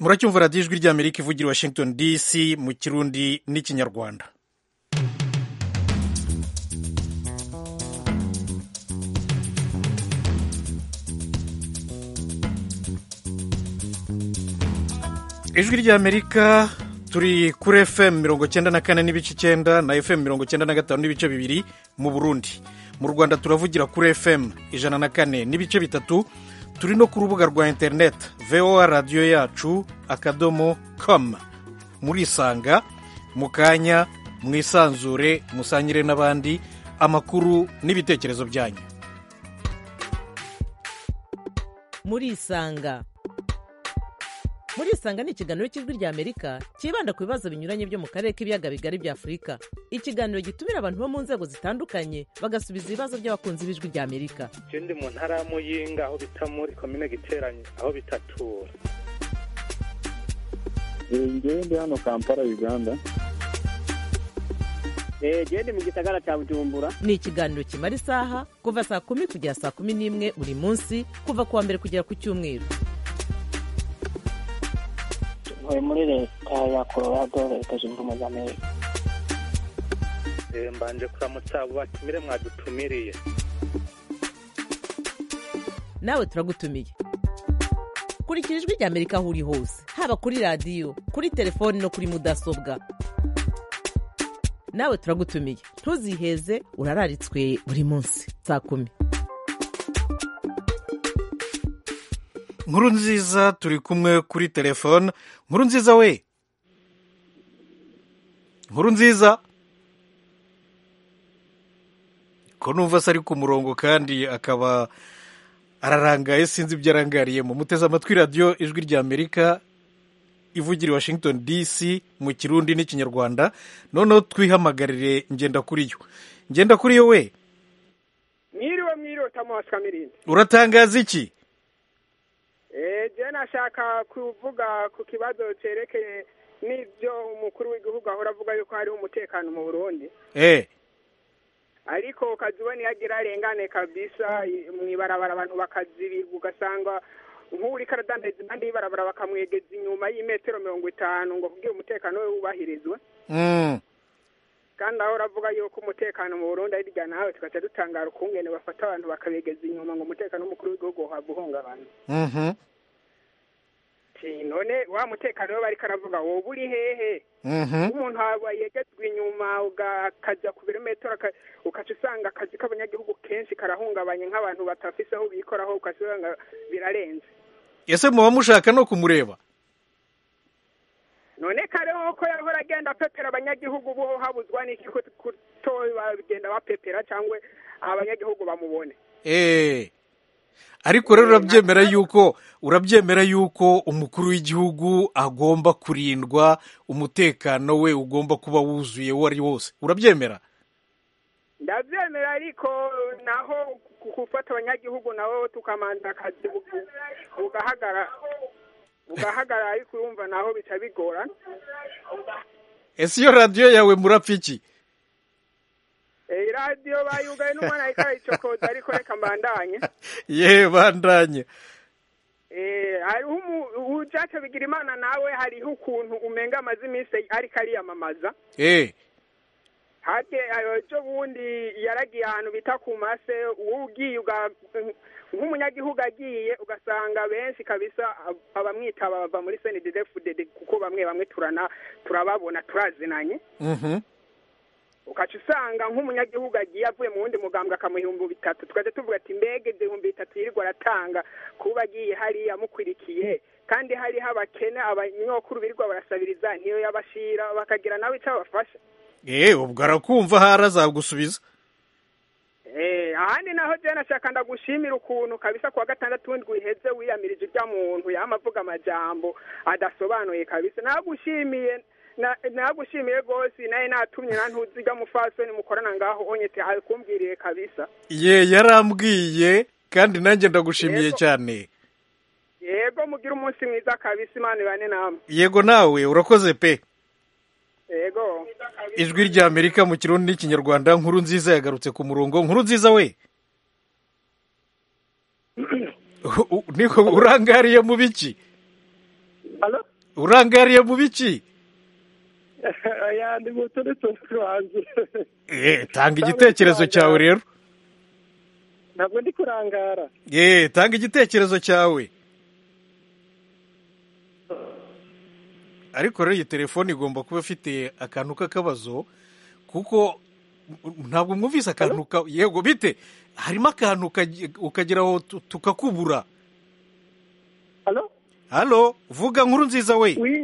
muracyumva radiyo ijwi ry'amerika ivugira washington dc mu kirundi n'ikinyarwanda ijwi ry'amerika turi kuri fm mirongo cyenda na kane n'ibice icyenda na fm mirongo cyenda na gatanu n'ibice bibiri mu burundi mu rwanda turavugira kuri fm ijana na kane n'ibice bitatu turi no ku rubuga rwa interineti voa radiyo yacu akadomo komu murisanga mu kanya mwisanzure musangire n'abandi amakuru n'ibitekerezo byanyu murisanga murisanga ni ikiganiro cy'ijwi ry'amerika cyibanda ku bibazo binyuranye byo mu karere k'ibiyaga bigari bya afurika ikiganiro gitumira abantu bo mu nzego zitandukanye bagasubiza ibibazo by'abakunzi b'ijwi ry'amerika je ndi mu ntara ya muyinga aho bita muri komine giteranye aho bitatura ngewe ndi hano kampala uganda jewe ndi mu gisagara cya bujumbura ni ikiganiro kimara isaha kuva saa kumi kugera saa kumi n'imwe buri munsi kuva ku wa mbere kugera ku cyumweru ntuye muri leta ya colorado leta zunze ubumwe za amerika Eh, mbanje kuramutsa abo batumire mwadutumiriye nawe turagutumiye kurikira ijwi ry'amerika aho uri hose haba kuri radiyo kuri telefoni no kuri mudasobwa nawe turagutumiye ntuziheze urararitswe buri munsi saa kumi nkuru nziza turi kumwe kuri telefone nkuru nziza we nkuru nziza ko numva se ari ku murongo kandi akaba ararangaye sinzi ibyo arangariyemo muteze amatwi radiyo ijwi ry'amerika ivugira i washington dc mu kirundi n'ikinyarwanda noneho twihamagarire ngenda kuri yo ngenda kuri yo we mwiriwe mwiriwe tamuhasi kamirindi uratangaza iki Eh, je nashaka kuvuga ku kibazo cerekeye n'ivyo umukuru w'igihugu ahora avuga yuko hariho umutekano mu burundi eh ariko ukazibona iyo agira arengane kabisa i- mw'ibarabara abantu bakazibirwa ugasanga nk'uri karadandaiza impande y'ibarabara bakamwegeza inyuma y'imetero mirongo itanu ngo kugira umutekano we wubahirizwe mm. kandi aho uravuga yuko umutekano mu burundi ari irya nawe tugaca dutangara ukungene bafata abantu bakabegeza inyuma ngo umutekano w'umukuru w'igihugu uhava uhungabana Mhm. Ati, none wa mutekano we bariko aravuga wowe uri hehe Mhm. umuntu aba yegetswe inyuma ukajya ku birometero aka- ukaca usanga akazi k'abanyagihugu kenshi karahungabanye nk'abantu batafise aho bikoraho ukasanga birarenze ese muba mushaka no kumureba none kareho ko yahora agenda apepera abanyagihugu bo habuzwa n'iki ko kuto bagenda bapepera cyangwa abanyagihugu bamubone Eh. ariko rero urabyemera yuko urabyemera yuko umukuru w'igihugu agomba kurindwa umutekano we ugomba kuba wuzuye uwo ari wose urabyemera ndabyemera ariko naho ku- gufata abanyagihugu nabo tukamanza akazi bu- bugahagara bugahagara ariko urumva naho bica bigorana ese iyo radiyo yawe murapfa iki Eh, iradiyo bayugaye n'umwana ariko arayicokoza ariko reka mbandanye ye bandanye Eh, hariho umu- ujace bigira imana nawe hariho ukuntu umenga amaze iminsi ariko ariyamamaza Eh. hake ejo bundi yaragiye ahantu bita ku mase ugiye uga- nk'umunyagihugu agiye ugasanga benshi kabisa ab- abamwitaba bava muri snddfdd kuko bamwe bamwe turana turababona turazinanye Mhm. ukaca usanga nk'umunyagihugu agiye avuye mu wundi mugambwe akamuha ibihumbi bitatu tukajya tuvuga ati mbega ibyo bihumbi bitatu yirirwa aratanga kuba agiye hariya amukurikiye kandi hariho abakene abanyokuru birirwa barasabiriza ntiyo yabashira bakagira nawe icyo abafasha Eh, ubwo arakumva ahari azagusubiza Eh, ahandi naho je nashaka ndagushimira ukuntu kabisa kuwa gatandatu ndwi iheze wiyamirije urya muntu yama avuga amajambo adasobanuye kabisa nagushimiye na- nagushimiye rwose naye natumye nantuzi irya mufasoni mukorana ngaho onyete akumbwiriye kabisa ye yarambwiye kandi nanjye ndagushimiye Yego. cyane yego mugira umunsi mwiza kabisa imana ibane namwe yego nawe urakoze pe yego ijwi ry'amerika mu kirundi n'ikinyarwanda nkuru nziza yagarutse ku murongo nkuru nziza we U- u- niko urangariye mu biki urangariye mu biki yandi moto uretse kuranze Eh, tanga igitekerezo cyawe rero ntabwo ndi kurangara Eh, tanga igitekerezo cyawe ariko rero iyi telefone igomba kuba ifite akantu k'akabazo kuko ntabwo mwumvise akantu ka yego bite harimo akantu ukagi- ukagera aho tu- tukakubura halo halo vuga nkuru nziza we wi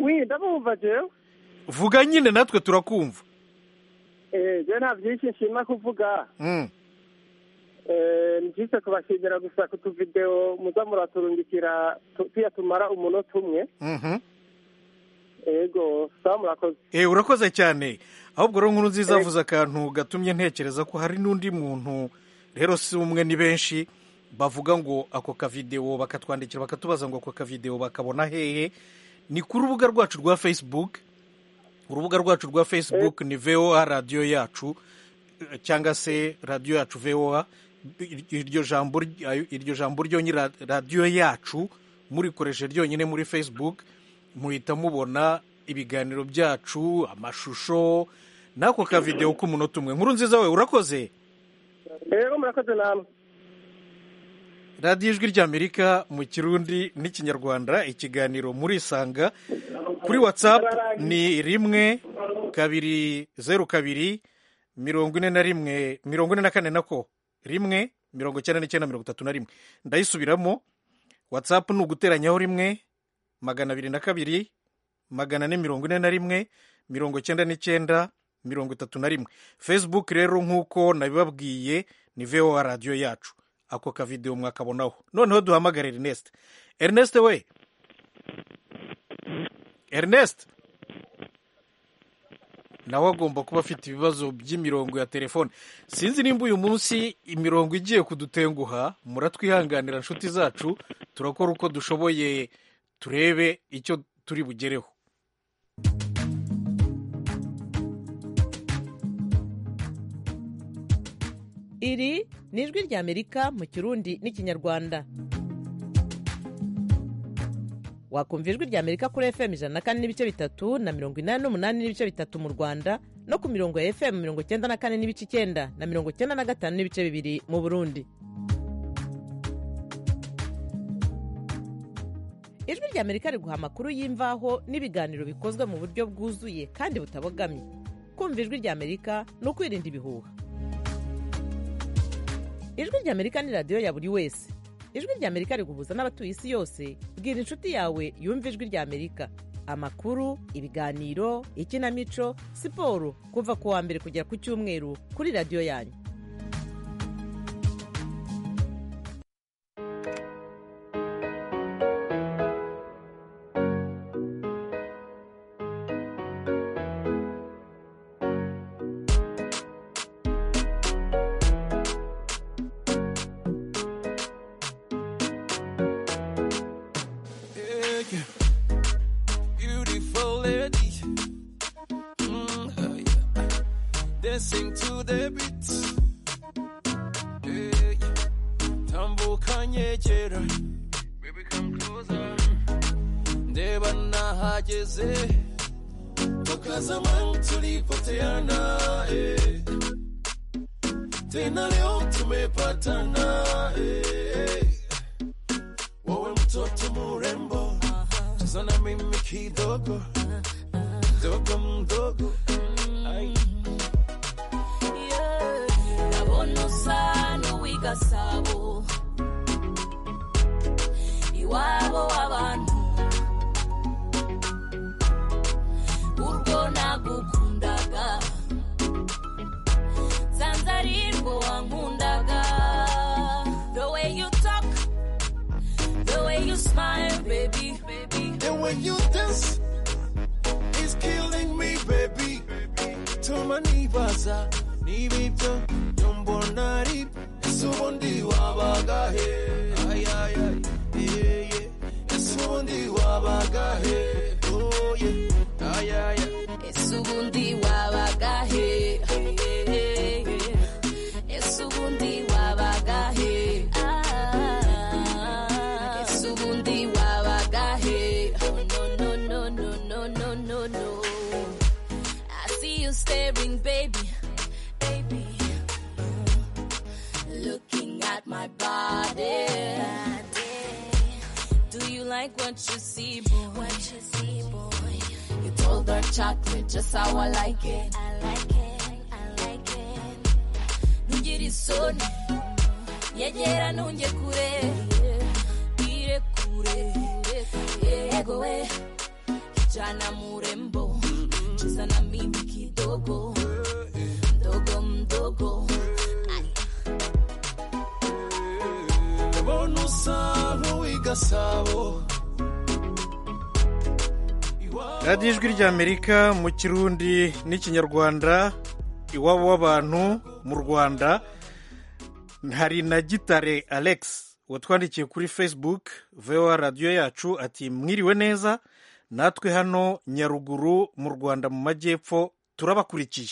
wi ndabumva jewe vuga nyine natwe turakumva Eh, jewe nta byinshi nshima kuvuga Mm. Eh, ni byinshi kubashimira gusa ku tuvidewo muza muraturungikira tu- tuyatumara umunota umwe Mhm. ego sawa murakoze Eh, urakoze cyane ahubwo rero nkuru nziza avuze akantu gatumye ntekereza ko hari n'undi muntu rero si umwe ni benshi bavuga ngo ako kavidewo bakatwandikira bakatubaza ngo ako kavidewo bakabona hehe ni ku rubuga rwacu rwa facebook urubuga rwacu rwa facebook ni voa radiyo yacu eh, cyangwa se radiyo yacu voa Ir- iryo jambo ry- ayo- iryo jambo ryonyine ra- radiyo yacu murikoresha ryonyine muri facebook muhita mubona ibiganiro byacu amashusho n'ako kavidewo k'umunota umwe nkuru nziza we urakoze ego murakoze namwe radiyo ijwi ry'amerika mu kirundi n'ikinyarwanda ikiganiro murisanga kuri whatsapp ni rimwe kabiri zeru kabiri mirongo ine na rimwe mirongo ine na kane nako rimwe mirongo icyenda n'icyenda mirongo itatu na rimwe ndayisubiramo whatsapp ni uguteranyaho rimwe magana abiri na kabiri magana ane mirongo ine na rimwe mirongo icyenda n'icyenda mirongo itatu na rimwe facebook rero nk'uko nabibabwiye ni voa radiyo yacu ako kavidewo mwakabonaho noneho duhamagare ernest ernest we ernest nawe agomba kuba afite ibibazo by'imirongo ya telefone sinzi nimba uyu munsi imirongo igiye kudutenguha muratwihanganira inshuti zacu turakora uko dushoboye turebe icyo turi bugereho iri ni ijwi ry'amerika mu kirundi n'ikinyarwanda wakumva ijwi ry'amerika kuri fm ijana na kane n'ibice bitatu na mirongo inani n'umunani n'ibice bitatu mu rwanda no ku mirongo ya fm mirongo cyenda na kane n'ibice icyenda na mirongo cyenda na gatanu n'ibice bibiri mu burundi ijwi ry'amerika riguha amakuru y'imvaho n'ibiganiro bikozwe mu buryo bwuzuye kandi butabogamye kumva ijwi ry'amerika ni ukwirinda ibihuha ijwi ry'amerika ni radiyo ya buri wese ijwi ry'amerika riguhuza n'abatuye isi yose bwira inshuti yawe yumva ijwi ry'amerika amakuru ibiganiro ikinamico siporo kuva ku wa mbere kugera ku cyumweru kuri radiyo yanyu Yeah, yeah. Beautiful lady. Mm, oh yeah. Dancing to the beat. Yeah, yeah. tambuka kera Baby, come closer. Ndeba nahageze. Tukazama tulipoteana. eh. Tena leo tumepatana. eh. Wewe mtoto murembo, cheza na mimi kidogo, dogo mdogo. Ay. ndabona usa n'uw'igasabo iwabo w'abantu urwo nagukundaga nsanze ari rwo wankundaga the way you talk the way you smile baby baby And when you dance, it's killing me, baby. Tuma nibaza, nibibyo, nyombona ari, ese ubundi wabaga he? Ay, ay, ay, yeah, yeah. Ese ubundi wabaga he? Oh, yeah. Ay, ay, ay. ese ubundi wabaga he ese ubundi wabaga he Ah, ese ubundi wabaga he Oh, no, like what you see, boy. What you see, boy. You told her chocolate just how I like it. I like it, I like it. Ntugire isoni, nyegera ntunge kure, ire kure, yego we, kijana murembo, cheza na mimi kidogo, mdogo mdogo, Ay. mbona usa nk'uw'igasabo radiyo ijwi ry'amerika mu kirundi n'ikinyarwanda iwabo w'abantu mu rwanda hari na gitare alex watwandikiye kuri facebook voa radiyo yacu ati mwiriwe neza natwe hano nyaruguru mu rwanda mu majyepfo turabakurikiye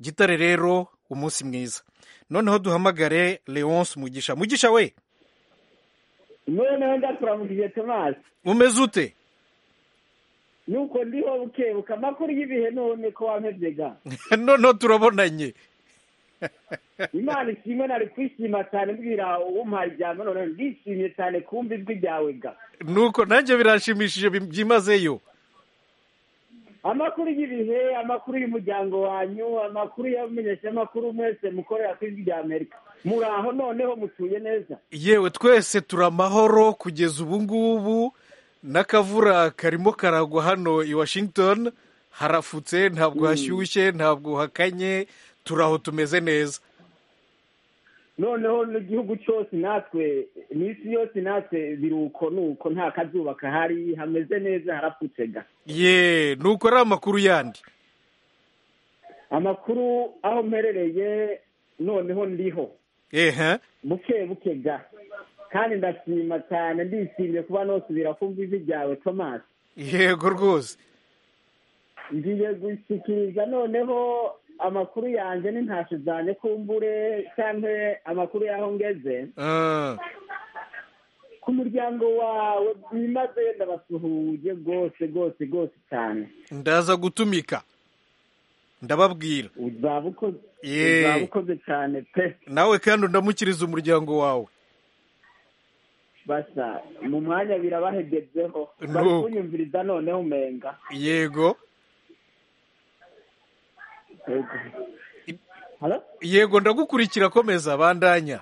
gitare rero umunsi mwiza noneho duhamagare leonce mugisha mugisha we noneho ndakuramukije tomasi umeze ute nuko ndiho bukebuka amakuru y'ibihe none ko wampevye ga noneho turabonanye imana ishimwe nari kwishima cyane mbwira umpaye ijambo none ndishimye cyane kumva ijwi ryawe ga nuko nanjye birashimishije bi- byimazeyo amakuru y'ibihe amakuru y'umuryango wanyu amakuru y'abamenyeshamakuru mwese mukorera ku ijwi rya amerika muraho noneho mutuye neza yewe twese turi amahoro kugeza ubu ngubu n'akavura karimo karagwa hano i washington harafutse ntabwo hashyushye ntabwo hakanye turi aho tumeze neza noneho n'igihugu cyose natwe n'isi yose natwe biruko nuko nta kazuba kahari hameze neza harapfutse ga ye nuko ari amakuru yandi amakuru aho mperereye noneho ndiho ehe buke buke ga kandi ndashima cyane ndishimye kuba nosubira kumva ijwi ryawe tomasi yego rwose ngiye gushyikiriza noneho amakuru yanjye n'intasho zanjye kumbure cyangwa amakuru y'aho ngeze Ah, ku muryango wawe bimaze ndabasuhuje rwose rwose rwose cyane ndaza gutumika ndababwira uzaba ukoze Yee. uzaba ukoze cyane pe nawe kandi undamukiriza umuryango wawe basa mu mwanya birabahegezeho Nuko. bari kunyumviriza noneho umenga yego Yego. Halo? yego ndagukurikira komeza bandanya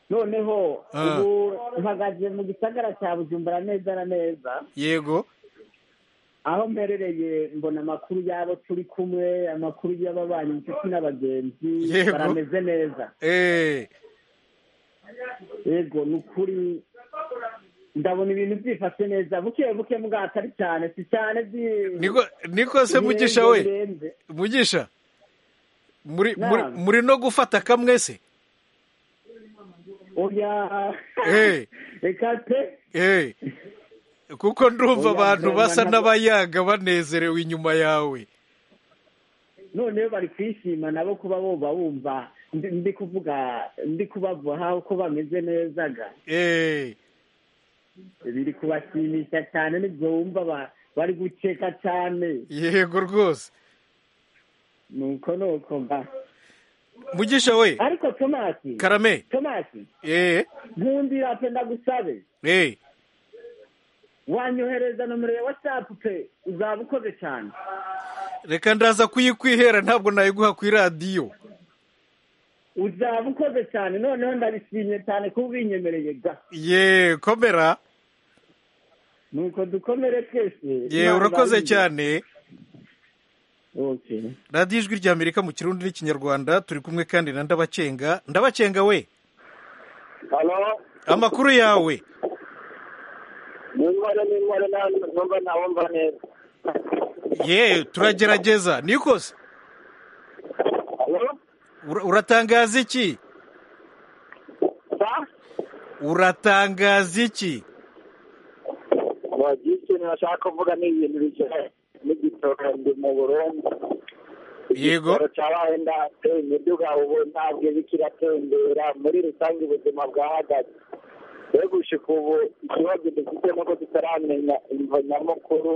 noneho Ah. ubu mpagaze mu gisagara cya bujumbura neza na neza yego aho mperereye mbona amakuru y'abo turi kumwe amakuru y'ababanyi inshuti n'abagenzi Yego. barameze neza Eh, yego ni ukuri ndabona ibintu byifashe neza buke buke mbwa atari cyane si cyane byi- niko niko se mugisha we birenze, birenze. mugisha muri muri Naam. muri no gufata kamwe se oya Eh. reka pe Eh, kuko ndumva Oya, abantu ndumva basa nabo- n'abayaga banezerewe inyuma yawe noneho bari kwishima nabo kuba boba bumva ndi ndi kuvuga ndi kubavuha uko bameze neza ga Eh, biri kubashimisha cyane nibyo bumva ba- bari guceka cyane yego rwose nuko nuko ga mugisha we ariko tomasi karame tomasi eh, nkundira pe ndagusabe eh, wanyohereza nomero ya watsapu pe uzaba ukoze cyane reka ndaza kuyikwihera ntabwo nayiguha ku iradiyo uzaba ukoze cyane noneho ndabishimye cyane kuba ubinyemereye ga ye komera nuko dukomere twese ye Imana urakoze ibarinde. cyane Okay. radiyo ijwi ry'amerika mu kirundi n'ikinyarwanda turi kumwe kandi na ndabacenga ndabacenga we hano amakuru yawe n'intore n'intore n'abandi batumva ntabumva neza ye turagerageza nikose hano Ura- uratangaza iki sa uratangaza iki bagiye ikintu bashaka kuvuga ni ibintu bijyanye n'igitora ndi mu burundi Yego. igitora cyabaye ndateye imiduga ubu ntabwo iba kiratembera muri rusange ubuzima bwahagaze begushika ubu ikibazo dufite nuko tutaramenya imvo nyamukuru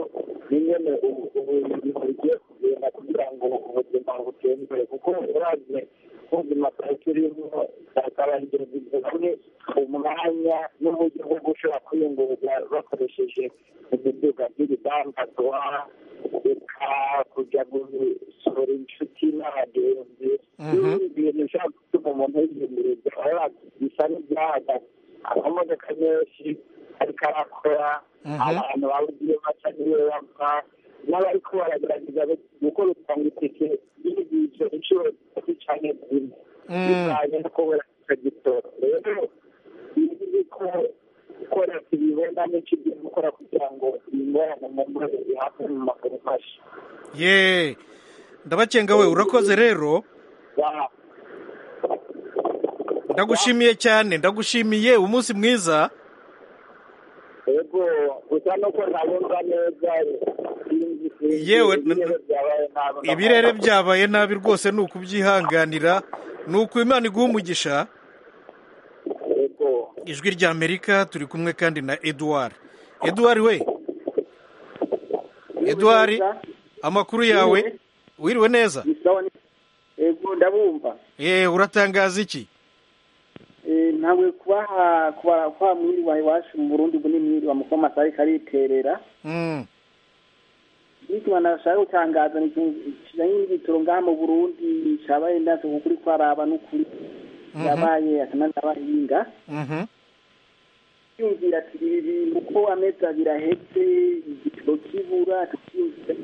n'ingene ubu ubu ibintu bigiye kugenda kugira ngo ubuzima butembere kuko uravye ubuzima bwari turimo bwakabangiza bimwe umwanya n'uburyo bwo gushaka bashobora kwiyunguruza bakoresheje imiduga nk'ibidandazwa reka kujya gusohora inshuti n'abagenzi n'ibindi bintu bishobora gutuma umuntu yiyunguruza aba bisa n'ibyahagaze amamodoka menshi ariko arakora abantu bawugiye baca niwe bava n'abariko baragerageza gukora utangitike y'ibigizo inshuro zitatu canke zine bivanye no kubura ico gitoro rero ko gukora ibibona n'ikibyo gukora kugira ngo ingorane mu mbazo zihabwe mu maguru mashya ye ndabacenga we urakoze rero ndagushimiye cyane ndagushimiye umunsi mwiza yego gusa nuko ntabumva neza yewe ibirere byabaye nabi rwose ni ukubyihanganira ni uko imana iguha umugisha ijwi rya amerika turi kumwe kandi na eduwari eduwari we eduwari amakuru yawe wiriwe neza yego ndabumva yewe uratangaza iki Eh, nawe kubaha kubaha kwa mwiri wawe wacu mu burundi bunini bamukuba amasari kariterera Mm. n'ikintu nashaka gutangaza ni ikintu kijanye n'igitoro ngaha mu burundi cabaye ndaze kukuri kwaraba n'ukuri Mhm. yabaye akananabahinga Mhm. yumvira ati ibi bintu ko amezi abiri ahetse igitoro kibura tukiyumvira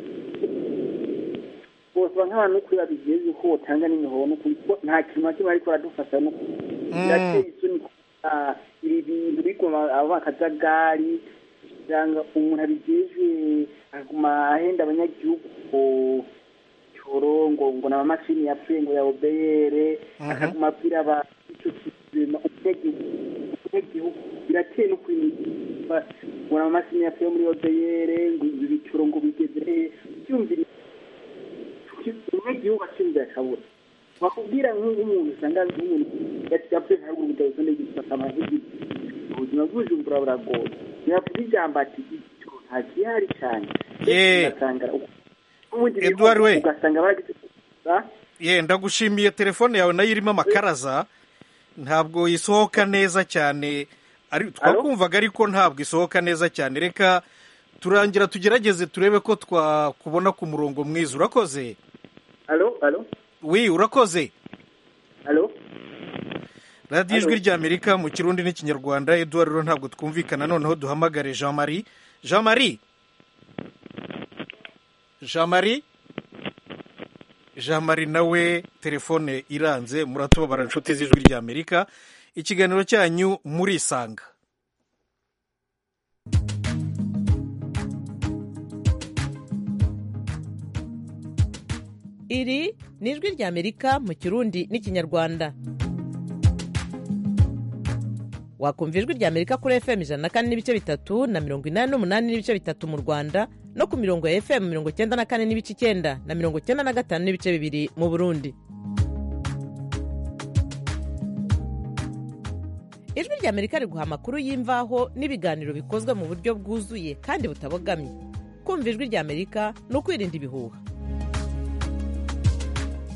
bosaba nk'abantu n'ukuri babigiye yuko botanga n'imihoho n'ukuri ko nta kintu na kimwe ariko aradufasha n'ukuri birateye isoni kuba ibi bintu biguma abo bakajagari usanga umuntu abijejwe aguma ahenda abanyagihugu ngo cyoro ngo ngo ni amamashini yapfuye ngo ya obeyere akaguma abwira abantu icyo kizima umunyagihugu umunyagihugu birateye no kwimba ngo ni amamashini yapfuye muri obeyere ngo ibi bicuro ngo bigeze hehe byumvira umunyagihugu acyumvira akabura bakubwira nk'umuntu usanga nk'umuntu yapfuye ntabwo ubutabazi n'igifata amahirwe ubuzima bw'ubujumbu buragoye ntiyavuga ijambo ati icyo nta gihari cyane Ye. ugasanga ubundi Edouard we. ugasanga baragize gusa ye ndagushimiye telefone yawe nayo irimo amakaraza ntabwo isohoka neza cyane ari twakumvaga ariko ntabwo isohoka neza cyane reka turangira tugerageze turebe ko twakubona ku murongo mwiza urakoze alo alo wi urakoze alo radiyo ijwi rya amerika mu kirundi n'ikinyarwanda eduwari rero ntabwo twumvikana noneho duhamagare jean marie jean marie jean marie jean marie nawe telefone iranze muratubabara inshuti z'ijwi rya amerika ikiganiro cyanyu murisanga iri ni ijwi rya amerika mu kirundi n'ikinyarwanda wakumva ijwi rya amerika kuri fm ijana na kane n'ibice bitatu na mirongo inani n'umunani n'ibice bitatu mu rwanda no ku mirongo ya fm mirongo cyenda na kane n'ibice icyenda na mirongo cyenda na gatanu n'ibice bibiri mu burundi ijwi rya amerika riguha amakuru y'imvaho n'ibiganiro bikozwe mu buryo bwuzuye kandi butabogamye kumva ijwi rya amerika ni ukwirinda ibihuha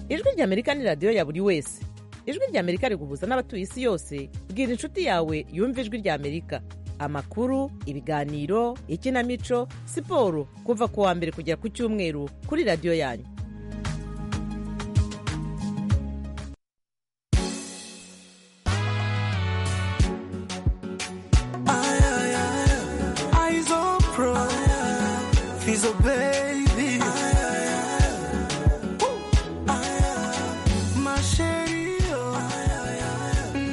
ijwi rya amerika ni radiyo ya buri wese ijwi rya amerika riguhuza n'abatuye isi yose bwira inshuti yawe yumva ijwi rya amerika amakuru ibiganiro ikinamico siporo kuva ku wa mbere kugera ku cyumweru kuri radiyo yanyu Eyes on pro, he's a baby. My sherry,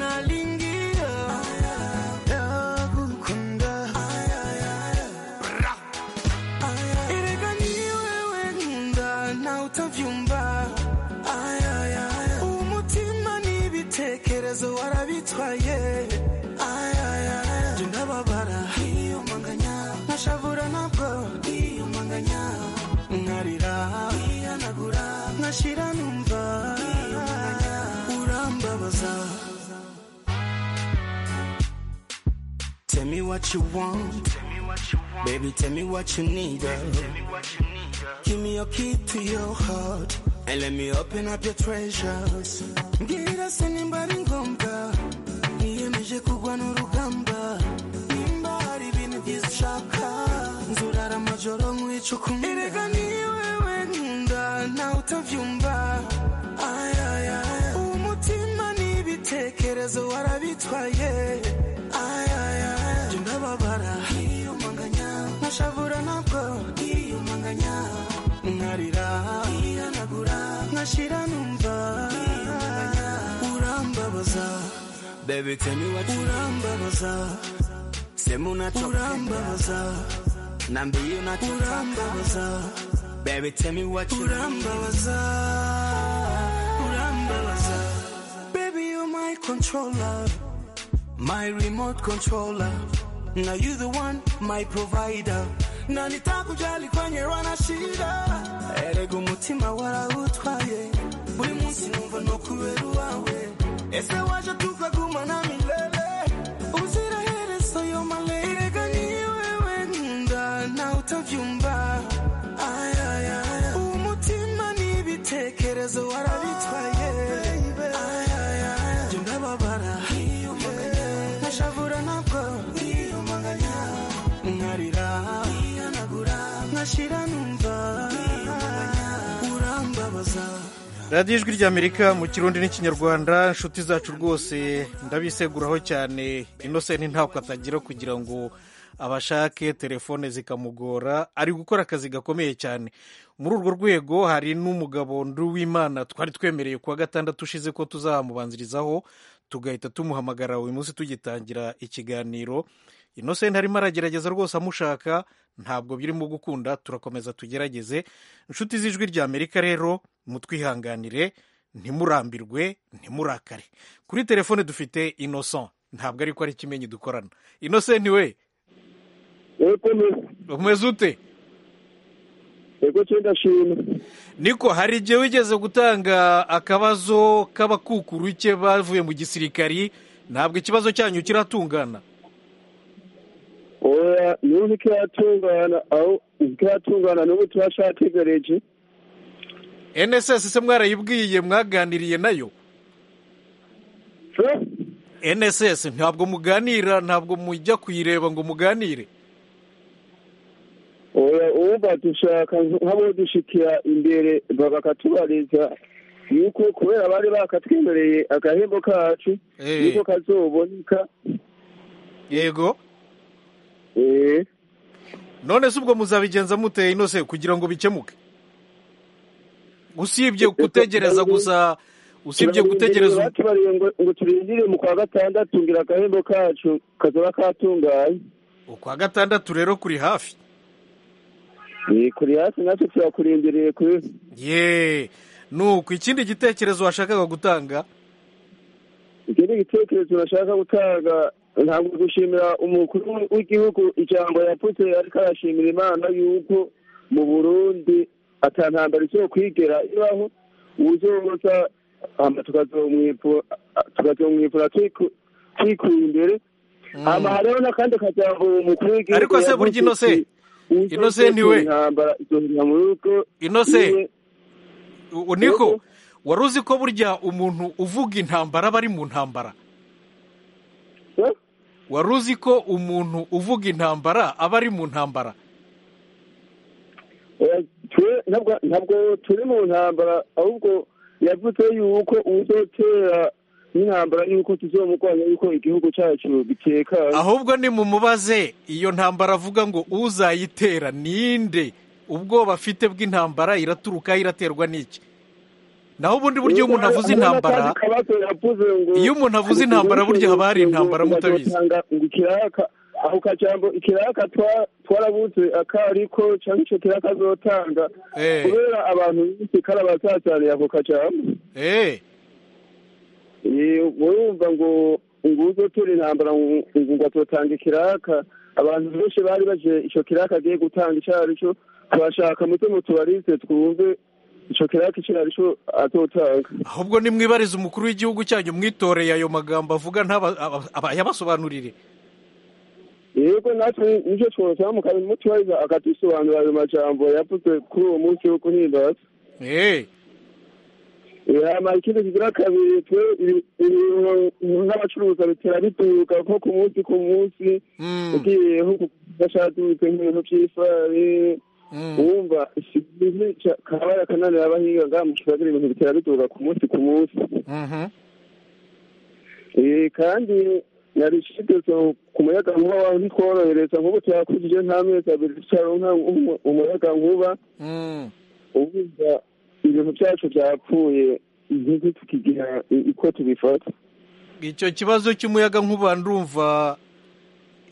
nalingia, nakukunda. Ra. Ilika ni wewe ngunda na utavyumva. Umutima ni ibitekerezo warabitwaye. Jye ndababara. nkashavura ntabwo nkarira nkashira numva urambabaza Tell me what you want, baby. Tell me what you need. uh. Give me your key to your heart and let me open up your treasures. Ngira se nimba ari ngombwa, niyemeje kugwa n'urugamba. Nimba joro nkwica ukuntu erega ni wewe nkunda nawe utabyumva Ay, ay, ay. uwo mutima n'ibitekerezo warabitwaye Ay, ay, ay. Jye ndababara yiyumanganya nkashavura nabwo yiyumanganya nkarira yihanagura nkashira numva urambabaza Baby tell me what you urambabaza sema unacho urambabaza nambie unacho urambabaza Baby tell me what you urambabaza urambabaza Baby you're my controller my remote controller now you the one my provider na nitakujali kwenye wana shida erega umutima warautwaye buri munsi numva nokubera uwawe ese waje tukagumana milele uziraherezo yo malere erega ni wewe nkunda nawe utabyumva Ay, ay, ay. umutima n'ibitekerezo warabitwaye Ay, ay, ay. Jye ndababara nkashavura nabwo nkarira nkashira numva urambabaza radiyo ijwi ry'amerika mu kirundi n'ikinyarwanda inshuti zacu rwose ndabiseguraho cyane inosenti ntabwo atagira kugira ngo abashake telefone zikamugora ari gukora akazi gakomeye cyane muri urwo rwego hari n'umugabo nduwimana twari twemereye kuwa gatandatu ushize ko tuzamubanzirizaho tugahita tumuhamagara uyu munsi tugitangira ikiganiro inosenti arimo aragerageza rwose amushaka ntabwo birimo gukunda turakomeza tugerageze inshuti z'ijwi ry'amerika rero mutwihanganire ntimurambirwe ntimurakare kuri telefone dufite innocent ntabwo ariko ari ikimenyi dukorana innocent we umeze ute yego cyenda shima niko hari igihe wigeze gutanga akabazo k'abakukuru ke bavuye mu gisirikari ntabwo ikibazo cyanyu kiratungana oya n'ubu ntikiratungana aho ntikiratungana n'ubu turashategereje nss se mwarayibwiye mwaganiriye nayo nss ntabwo muganira ntabwo mujya kuyireba ngo muganire oya ubu badushaka nk'abo dushikira imbere bakatubariza yuko kubera bari bakatwemereye agahembo kacu Eh. yuko kazoboneka yego none se ubwo muzabigenza mute inose kugira ngo bikemuke usibye gutegereza gusa usibye gutegereza ubu- batubariye ngo ngo turindire mu kwa gatandatu ngira agahembo kacu kazoba katunganye ukwa gatandatu rero kuri hafi Eh, kuri hasi natwe turakurindiriye kuri ye nuko ikindi gitekerezo washakaga gutanga icyo ni igitekerezo nashaka gutanga ntabwo gushimira umukuru w'igihugu ijambo yapfutse ariko arashimira imana yuko mu burundi atantambara izo kwigera ibaho uzoza hama tukazomwipu- tukazomwipfura twiku- twikuye imbere hama hariho n'akandi kajambo uwo mukuru w'igihugu ariko se burya yavuze ati, inose "Uwuzoza Innocent ni we. intambara izohera mu rugo niwe." inose u- u- niko wari uzi ko burya umuntu uvuga intambara aba ari mu ntambara wari uzi ko umuntu uvuga intambara aba ari mu ntambara Oya, twe- ntabwo- ntabwo turi mu ntambara ahubwo yavuze yuko uzotera n'intambara yuko tuzomurwanya yuko igihugu cyacu gitekanye ahubwo ni mu mubaze iyo ntambara avuga ngo uzayitera ninde ubwoba afite bw'intambara iraturuka iraterwa n'iki naho ubundi buryo iyo umuntu avuze intambara iyo umuntu avuze intambara burya haba hari intambara mutabizi ikiraka ako kajambo ikiraka twa- twarabuze akariko cyangwa icyo kiraka azotanga Eh. kubera abantu benshi kari abazazaniye ako kajambo Eh, Eh, urumva ngo ngo uzotora intambara ngo ngo ngo atotanga ikiraka abantu benshi bari baje icyo kiraka agiye gutanga icyo ari cyo turashaka muto mutubarize twumve icyo kiraka icyo ari cyo atotanga ahubwo nimwibarize umukuru w'igihugu cyanyu mwitoreye ayo magambo avuga ntaba- aba- aba- yabasobanurire yego natwe nicyo twosaba mukamutubariza akadusobanurira ayo majambo yavuze kuri uwo munsi wo guhimbaza Eh, yama ikindi kigira kabiri twe ibi- ibintu nk'abacuruza bitera biduka nko ku munsi ku munsi ugiye nko ku- bashadutse nk'ibintu by'ifarini wumva ikizica kabara kananira abahinga ngaha mu kibazo ibintu bitera bituruka ku munsi ku munsi Eh, kandi nari nshyigikiye ku muyaga nkuba wawe ntitworohereza nk'ubu turakujije nk'amezi abiri tukaronka umu- umuyaga nkuba ubuza ibintu byacu byapfuye ntizi tukigira i- uko tubifata icyo kibazo cy'umuyaga nkuba ndumva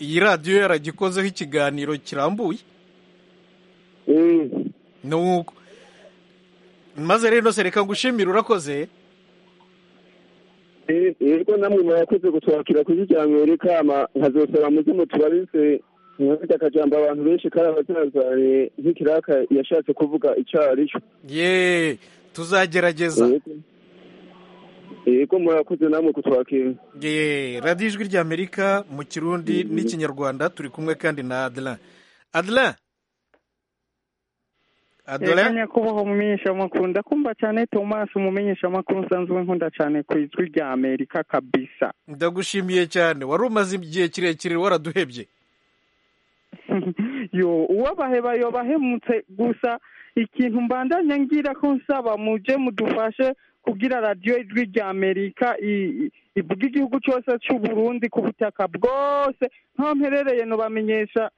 iyi radiyo yaragikozeho ikiganiro kirambuye nuko maze rero sereka ngushimire urakoze Eh, yego namwe murakoze gutwakira kuri rya mwere kama nkazosaba muze mutubarize nkafite akajambo abantu benshi kari abazazanye nk'ikiraka yashatse kuvuga icyo ari cyo ye tuzagerageza yego murakoze namwe kutwakira ye radiyo ijwi ry'amerika mu kirundi n'ikinyarwanda turi kumwe kandi na adela adela reka adela nyakubahwa umumenyeshamakuru ndakunda cyane thomas umumenyeshamakuru nsanzwe nkunda cyane ku ijwi rya amerika kabisa ndagushimiye cyane wari umaze igihe kirekire waraduhebye yo uwabaheba yobahemutse gusa ikintu mbandanya ngira ko nsaba muje mudufashe kugira radiyo ijwi rya amerika i- i- ivuga igihugu cyose cy'u burundi ku butaka bwose nkaho mperereye nubamenyesha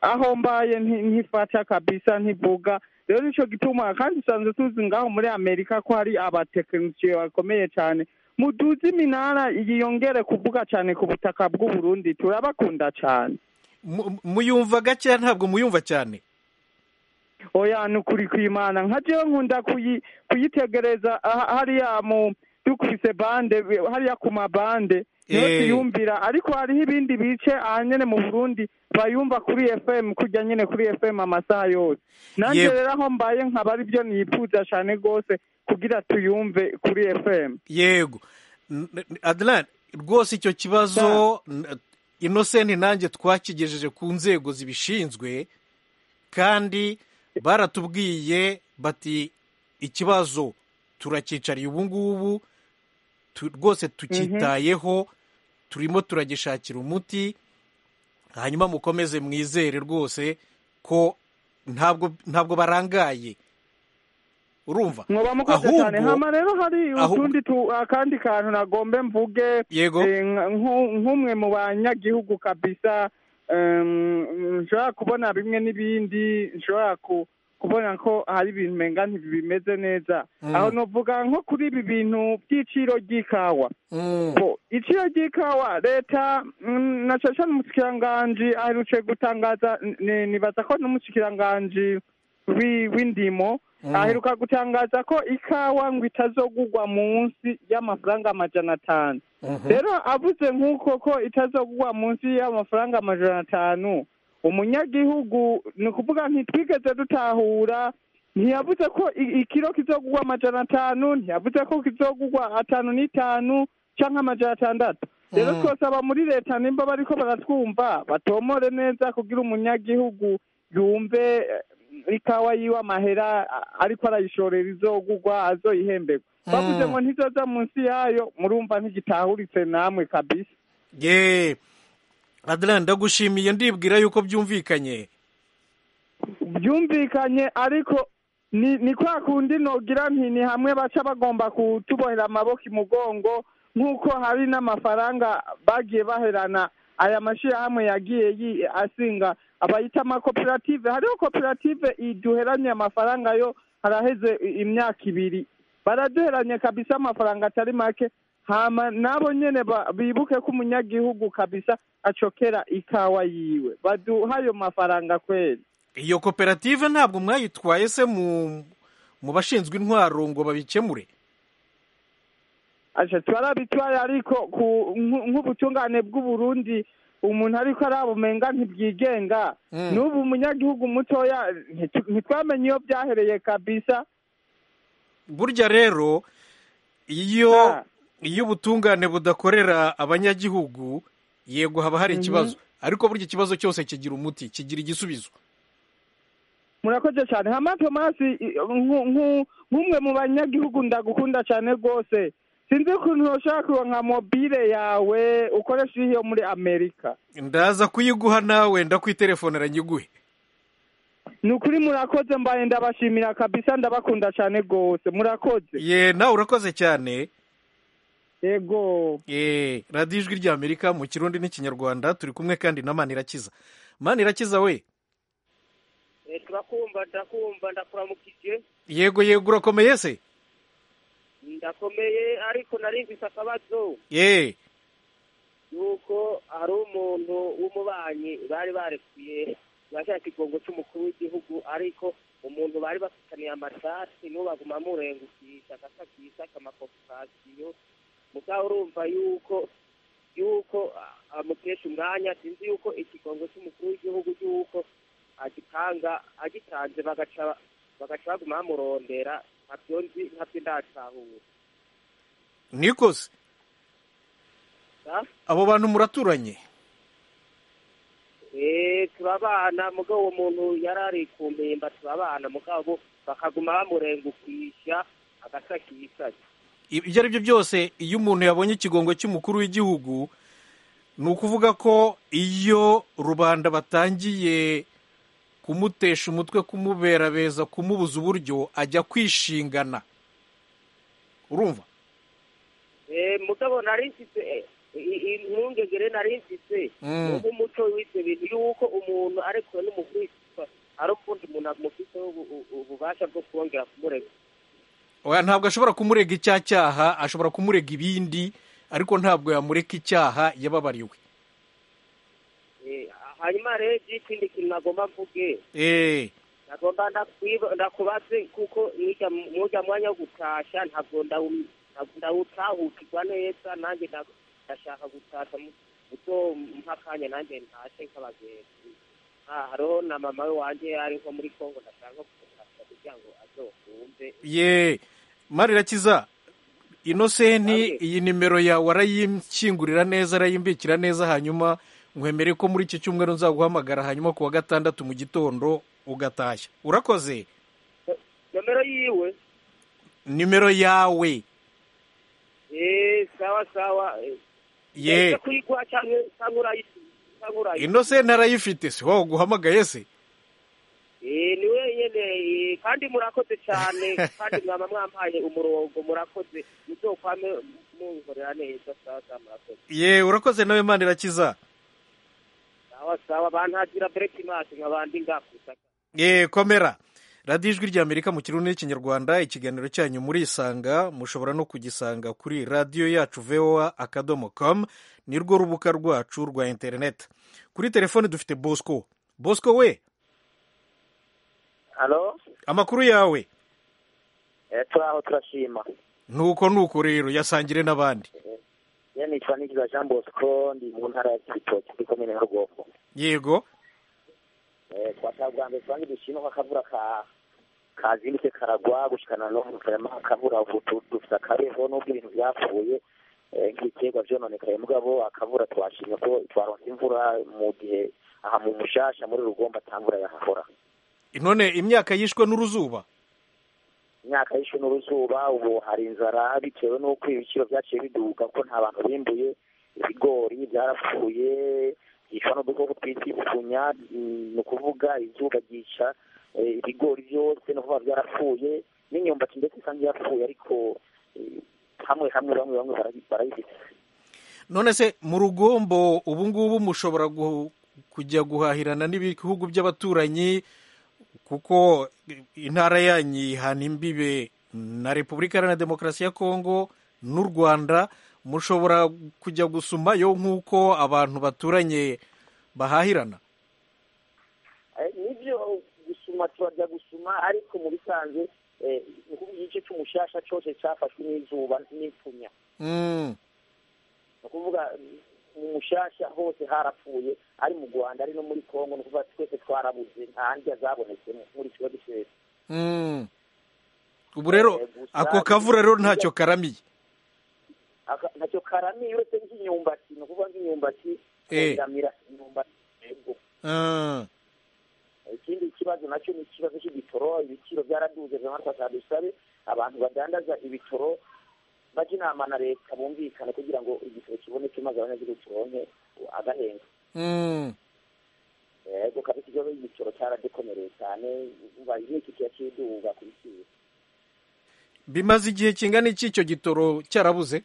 aho mbaye nti- ntifata kabisa ntivuga rero nicyo gituma kandi usanzwe tuzi ngaho muri amerika ko hari abatekinisiye bakomeye cyane muduze iminara yiyongere kuvuga cyane ku butaka bw'u burundi turabakunda cyane Mu- muyumva gakeya ntabwo muyumva cyane oya ni ukuri kw'imana nka jewe nkunda kuyi- kuyitegereza aha- hariya mu dukubise bande we- hariya ku mabande niho Eh. tuyumvira ariko hariho ibindi bice aha nyene mu burundi bayumva kuri fm kurya nyene kuri fm amasaha yose nanje Yego. rero aho mbaye nkaba ari byo nifuza cane rwose kugira tuyumve kuri fm yego N- n- adela rwose icyo kibazo n- inosenti nanjye twakigejeje ku nzego zibishinzwe kandi baratubwiye bati ikibazo turacyicariye ubu ngubu tu- rwose tucyitayeho turimo turagishakira umuti hanyuma mukomeze mwizere rwose ko ntabwo ntabwo barangaye urumva mwoba mukoze cyane hama rero hari ahubwo- utundi tu- akandi kantu nagombe mvuge Yego. eh, nka- nku- nk'umwe mu banyagihugu kabisa em, nshobora kubona bimwe n'ibindi nshobora ku- kubona ko hari ibintu menga ntibimeze neza Mm. aho novuga nko kuri ibi bintu by'iciro ry'ikawa Bo, iciro ry'ikawa leta mm, na cyane cyane umushikiranganji aherutse gutangaza ni- nibaza ko n'umushikiranganji wi- w'indimo Mm. aheruka gutangaza ko ikawa ngo itazogugwa munsi y'amafaranga amajana atanu Mhm. rero avuze nk'uko ko itazogugwa munsi y'amafaranga amajana atanu umunyagihugu ni ukuvuga ntitwigeze dutahura ntiyavuze ko i- ikiro kizogugwa amajana atanu ntiyavuze ko kizogugwa atanu n'itanu cyangwa amajana atandatu rero Mm. twasaba muri leta nimba bariko baratwumva batomore neza kugira umunyagihugu yumve eh, ikawa yiwe amahera a- ariko arayishorera izogugwa azoyihemberwa bavuze ngo ntizoza munsi yayo murumva ntigitahuritse namwe kabisa ye adela ndagushimiye ndibwira yuko byumvikanye byumvikanye ariko ni ni kwa kundi nogira nti ni hamwe baca bagomba kutubohera amaboko imugongo nk'uko hari n'amafaranga bagiye baherana aya mashyirahamwe yagiye yi- asinga abayita amakoperative hariho koperative iduheranye amafaranga yo haraheze i- imyaka ibiri baraduheranye kabisa amafaranga atari make hama nabo nyene ba- bibuke ko umunyagihugu kabisa acokera ikawa yiwe baduha ayo mafaranga kweli iyo koperative ntabwo mwayitwaye se mu mu bashinzwe intwaro ngo babikemure aca twarabitwaye ariko ku nku- nk'ubutungane bw'uburundi umuntu ariko arabumenga ntibyigenga Mm. n'ubu umunyagihugu mutoya ntitu- ntitwamenye iyo byahereye kabisa burya rero iyo iyo ubutungane budakorera abanyagihugu yego haba hari Mhm. ikibazo ariko burya ikibazo cyose kigira umuti kigira igisubizo murakoze cyane hama tomasi i- nku- nku- nk'umwe mu banyagihugu ndagukunda cyane rwose sinzi ukuntu ushobora kuronka mobile yawe ukoresha iri yo muri amerika ndaza kuyiguha nawe ndakwiterefonera nyiguhe ni ukuri murakoze mbaye ndabashimira kabisa ndabakunda cyane rwose murakoze ye nawe urakoze cyane yego ye radiyo ijwi rya amerika mu kirundi n'ikinyarwanda turi kumwe kandi na manirakiza manirakiza we Eh, turakumva ndakumva ndakuramukije yego yego urakomeye se ndakomeye ariko nari mfise akabazo ye yuko hari umuntu w'umubanyi bari barekuye bashaka igongo cy'umukuru w'igihugu ariko umuntu bari bafitaniye amasasi niwo baguma amurengukisha agasakisha akamakopasiyo mugabo urumva yuko yuko ah, amukesha umwanya sinzi yuko ikigongo cy'umukuru w'igihugu yuko agitanga agitanze bagaca bagaca baguma bamurondera ntabyo nzi ntabyo ndatahura niko se Ah? abo bantu muraturanye Eh, turabana mugabo uwo muntu yari ari ku mpimba turabana mugabo bakaguma bamurengukisha agasakisaka ibyo ari byo byose iyo umuntu yabonye ikigongo cy'umukuru w'igihugu ni ukuvuga ko iyo rubanda batangiye kumutesha umutwe kumuberabeza kumubuza uburyo ajya kwishingana urumva Eh, mugabo nari mfise eh, i- i- impungengere nari mfise Mm. nk'umuco w'ivyo bintu yuko umuntu ariko n'umukristo ari ukundi umuntu amufiteho ubu- ubu- ububasha bwo kongera kumurega oya ntabwo ashobora kumurega icya cyaha ashobora kumurega ibindi ariko ntabwo yamureka icyaha yababariwe Eh, hanyuma rero ikindi kintu nagomba mvuge eee nagomba ndakwiba- ndakubaze kuko nijya mu- mujya mwanya wo gutasha ntabwo ndawu- ntabwo ndawutahukirwa neza nanjye nda- ndashaka gutasha mpa akanya nanjye ntashe nk'abagenzi Ah, hariho na mama we wanjye ari nko muri congo ndashaka gutasha kugira ngo azokumve ye marirakiza inosenti iyi nimero yawe arayikingurira neza arayimbikira neza hanyuma nkwemere ko muri iki cyumweru nzaguhamagara hanyuma ku wa gatandatu mu gitondo ugatashya urakoze nomero yiwe nimero yawe Eh, sawa sawa eh. ye Ndaza kuyigwa canke canke urayi- canke urayi- inosenti arayifite si wowe uguhamagaye se Eh, ni wenyene eh, kandi murakoze cyane kandi mwaba mwampaye umurongo murakoze muzokwame munkorera neza sawa sawa murakoze ye urakoze nawe manirakiza sawa sawa bantagira breki masi nkabandi ngakusa ye komera radiyo ijwi rya amerika mu kirundi n'ikinyarwanda ikiganiro cyanyu murisanga mushobora no kugisanga kuri radiyo yacu voa akadomo com ni rwo rubuga rwacu rwa interineti kuri telefone dufite bosco bosco we halo amakuru yawe eh, turaho turashima nuko nuko rero yasangire n'abandi ye nitwa nikiza jean bosco ndi mu ntara ya kibitoki muri komine ya rugongo yego Eh, twashaka bwa mbere tubange dushima ko akavura ka kazindutse karagwa gushikana no mukarama akavura ubu tu- dufite akabeho n'ubwo ibintu byapfuye eh, nk'ibiterwa byononekaye mugabo akavura twashimye ko twaronse imvura mu gihe aha mu mushasha muri rugomba atangura yahahora none imyaka yishwe n'uruzuba imyaka yishe n'uruzuba ubu hari inzara bitewe n'uko ibiciro byaciye biduga ko nta bantu bimbuye ibigori byarapfuye byicwa n'udukoko twitwa ibifunya mm, ni ukuvuga izuba ryica eh, ibigori byose no kuba byarapfuye n'imyumbati ndetse isanzwe yapfuye ariko eh, hamwe hamwe bamwe bamwe barayi- barayifite none se mu rugombo ubu ngubu mushobora gu- kujya guhahirana n'ibihugu by'abaturanyi kuko intara yanyu yihana imbibe na repubulika iharanira demokarasi ya kongo n'u rwanda mushobora kujya gusumayo nk'uko abantu baturanye bahahirana Eh, nibyo gusuma turajya gusuma ariko mu bisanzwe eh, ni ukuvuga igice cy'umushasha cyose cyafashwe n'izuba n'imfunya Mm, ni ukuvuga mm, mu mushasha hose harapfuye ari mu rwanda ari no muri kongo ni ukuvuga twese twarabuze nta ndya zabonetsemo muri kibazo cyose mm. ubu rero ako kavura rero ntacyo karamiye Aka- ntacyo karamiye uretse nk'imyumbati ni ukuvuga nk'imyumbati Eh. kongamira imyumbati yego Ah, ikindi kibazo nacyo ni ikibazo cy'ibitoro ibiciro byaraduze vuba dusabe abantu badandaza ibitoro bajya inama na leta bumvikane kugira ngo igisoro kiboneke maze abanyagihugu turonke agahenga Mm. yego kabisa ibyo igiciro cyaradukomereye cyane umva inkiko kiba kiduga ku biciro bimaze igihe kingana iki icyo gitoro cyarabuze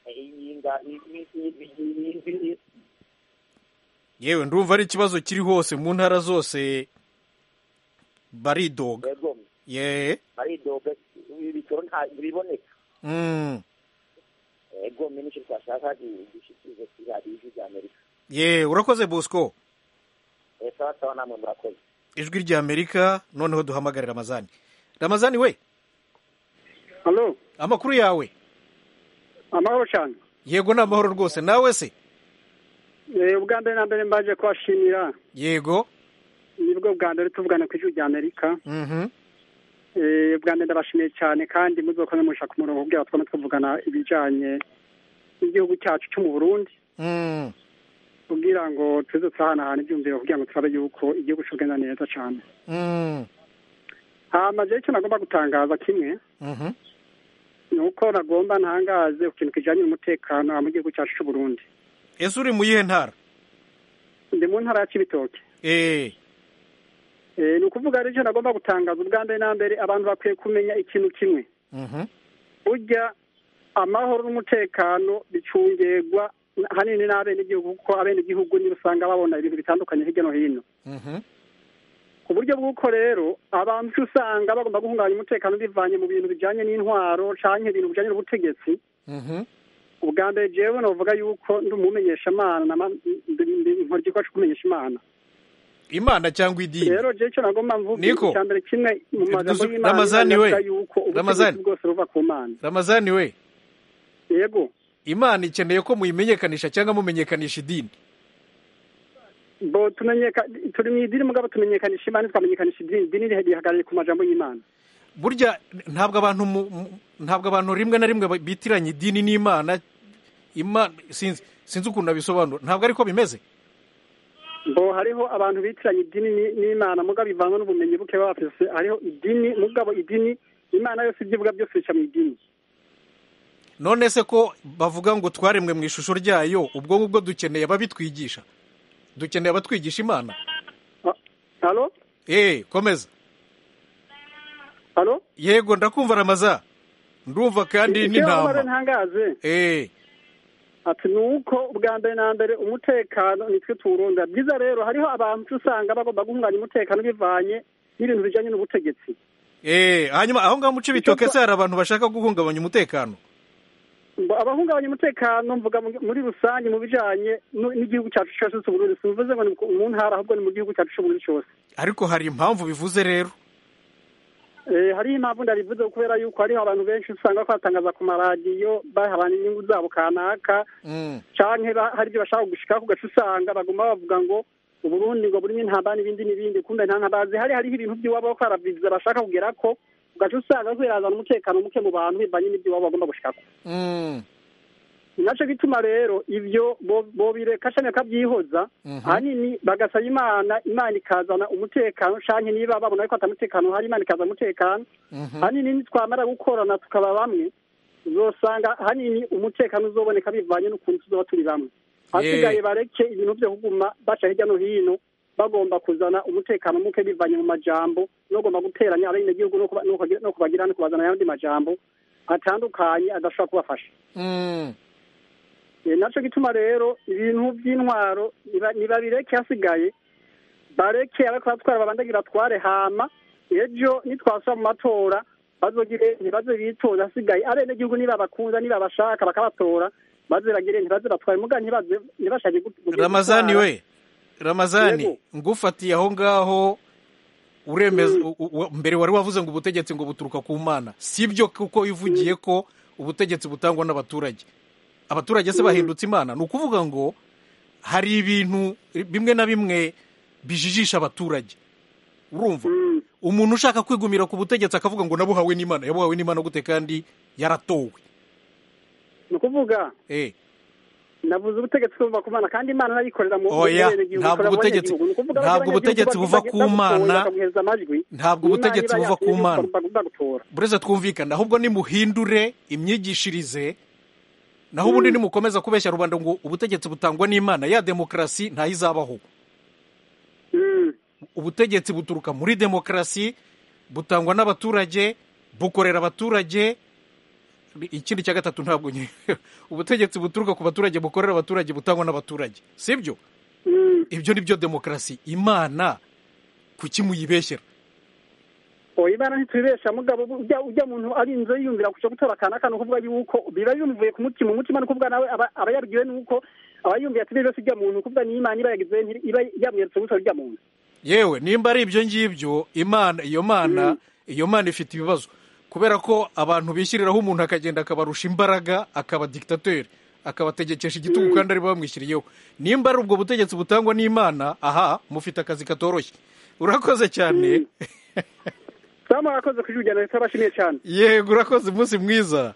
iyi nga- iyi- iyi- iyi- iyi- iyi- iyi- yewe ndumva ari ikibazo kiri hose mu ntara zose baridoga yego ye baridoga ibiciro nta biboneka Mm. yego mwe nicyo twashaka gi- gishikirize kuri radiyo ijwi rya amerika ye urakoze bosco Eh, sawa sawa namwe murakoze ijwi rya amerika noneho duhamagare ramazani ramazani we halo amakuru yawe amahoro cyane yego ni amahoro rwose nawe se Eh, ubwa mbere na mbere mbaje kubashimira yego nibwo bwa mbere tuvugana ku ijwi rya amerika Mhm. Eh, ubwa mbere ndabashimiye cyane kandi muzokomeza mushaka umurongo kugira ngo twame tuvugana ibijyanye n'igihugu cyacu cyo mu burundi Mm. kugira ngo tuze turahanahana ibyumviro kugira ngo turabe yuko igihugu cy'ubwenda neza cyane Mm. hama jewe icyo nagomba gutangaza kimwe Mhm. ni uko nagomba ntangaze ku kintu kijyanye n'umutekano mu gihugu cyacu cy'u burundi ese uri mu yihe ntara ndi mu ntara ya cibitoke Eh, Eh, ni ukuvuga rero icyo nagomba gutangaza ubwa mbere na mbere abantu bakwiye kumenya ikintu kimwe mhm. burya amahoro n'umutekano bicungegwa ahanini n'abenegihugu kuko abenegihugu niba usanga babona ibintu bitandukanye hirya no hino Mhm. ku buryo bw'uko rero abantu uca usanga bagomba guhungabanya umutekano bivanye mu bintu bijyanye n'intwaro cyangwa ibintu bijyanye n'ubutegetsi Mhm. ubwa mbere jewe navuga yuko ndi umumenyesha imana nkora igikorwa cyo kumenyesha imana imana cyangwa idini rero jewe icyo nagomba mvuga Niko. icya mbere kimwe mu magambo Dusu- y'imana Ramazani Imana we. iravuga yuko ubutegetsi Ramazani. bwose buva ku mana ramazani we yego imana ikeneye ko muyimenyekanisha cyangwa mumenyekanisha idini bo tumenyeka turi mu idini mugabo tumenyekanisha imana twamenyekanisha idini idini rihagarariye ku majambo y'imana burya ntabwo abantu mu- mu- ntabwo abantu rimwe na rimwe ba- bitiranya idini n'imana imana sinzi sinzi ukuntu nabisobanura ntabwo ariko bimeze bo hariho abantu bitiranya idini ni- n'imana mugabo bivangwa n'ubumenyi buke baba bafise hariho idini mugabo idini imana yose ibyo ivuga byose bica mu idini none se ko bavuga ngo twaremwe mu ishusho ryayo ubwo ngubwo dukeneye ababitwigisha dukeneye abatwigisha imana halo eh komeza halo yego ndakumva ramaza ndumva kandi Icyo nagomba rero n'intama ntangaze eh ati ni uko ubwa mbere na mbere umutekano nitwe tuwurunda byiza rero hariho abantu uca usanga bagomba guhunganya umutekano bivanye n'ibintu bijyanye n'ubutegetsi eh hanyuma aho ngaho muce bitoke se hari abantu bashaka guhungabanya umutekano Ngo abahungabanya umutekano mvuga mu- muri rusange mu bijanye nu- n'igihugu cyacu cyose cy'uburundi simvuze ngo ni ku- mu ntara ahubwo ni mu gihugu cyacu cy'uburundi cyose ariko hari impamvu bivuze rero Eh, hariho impamvu ndabivuze kubera yuko hariho abantu benshi usanga bariko batangaza ku maradiyo bahabana inyungu zabo kanaka Mm. canke ba- hari ibyo bashaka gushikaho ugaca usanga baguma bavuga ngo uburundi ngo burimo intambara n'ibindi n'ibindi kumbe nta ntabazi hari hariho ibintu by'iwabo bariko barabiza bashaka kugera ko ugaca usanga bariko birazana umutekano muke mu bantu bivanye n'iby'iwabo bagomba gushikako Mm. nacyo bituma rero ibyo bo- bobireka cyane bakabyihoza Mhm. ahanini bagasaba imana imana ikazana umutekano canke niba babona ko atamutekano hari imana ikazana umutekano Mhm. ahanini nitwamara gukorana tukaba bamwe uzosanga ahanini umutekano uzoboneka bivanye n'ukuntu tuzoba turi bamwe hasigaye bareke ibintu byo kuguma baca hirya no hino bagomba kuzana umutekano muke bivanye mu majambo nogomba guteranya abenegihugu no kuba- no kubagira- no kubagira no kubazana ayandi majambo atandukanye adashobora kubafasha Mm. Eh, naco gituma rero ibintu by'intwaro niba- nibabireke hasigaye bareke ariko batwara babandagira batware hama ejo nitwasura mu matora bazogire ntibaze bitoza hasigaye abenegihugu niba bakunda niba bashaka bakabatora baze bagire ntibaze batware muga ntibaze ntibashake gut- kugira ramazani gutwara. we ramazani Yego. ngufatiye aho ngaho uremeza u- u- u- mbere wari wavuze ngo ubutegetsi ngo buturuka ku mana sibyo kuko ivugiye ko ubutegetsi butangwa n'abaturage abaturage se Mm. bahindutse imana ni ukuvuga ngo hari ibintu bimwe na bimwe bijijisha abaturage urumva umuntu ushaka kwigumira ku butegetsi akavuga ngo nabuhawe n'imana yabuhawe n'imana gute kandi yaratowe ni ukuvuga eh navuze ubutegetsi buva ku mana kandi imana nayikorera mu oya ntabwo ubutegetsi ntabwo ubutegetsi buva ku mana ntabwo ubutegetsi buva ku mana bureze twumvikana ahubwo nimuhindure imyigishirize naho ubundi nimukomeza kubeshya rubanda ngo ubutegetsi butangwa n'imana ya demokarasi ntayo izabaho ubutegetsi buturuka muri demokarasi butangwa n'abaturage bukorera abaturage ikindi cya gatatu ntabwo nyine ubutegetsi buturuka ku baturage bukorera abaturage butangwa n'abaturage si byo ibyo ni byo demokarasi imana kuki muyibeshyera oya imana ntitubibesha mugabo ujya muntu ari inzu yiyumvira kujya gutora akantu ni ukuvuga yuko biba bimuvuye ku mutima umutima ni ukuvuga nawe aba yabwiwe nuko aba yumvira ati byose ujya muntu ni ukuvuga ni imana iba yagize iba yamweretse gusa ujya muntu yewe nimba ari ibyo ngibyo imana iyo mana iyo mana ifite ibibazo kubera ko abantu bishyiriraho umuntu akagenda akabarusha imbaraga akaba dikitateri akabategekesha igitugu kandi aribo bamwishyiriyeho nimba ari ubwo butegetsi butangwa n'imana aha mufite akazi katoroshye urakoze cyane samu urakoze kuri urugendo leta abashimiye cyane yego urakoze umunsi mwiza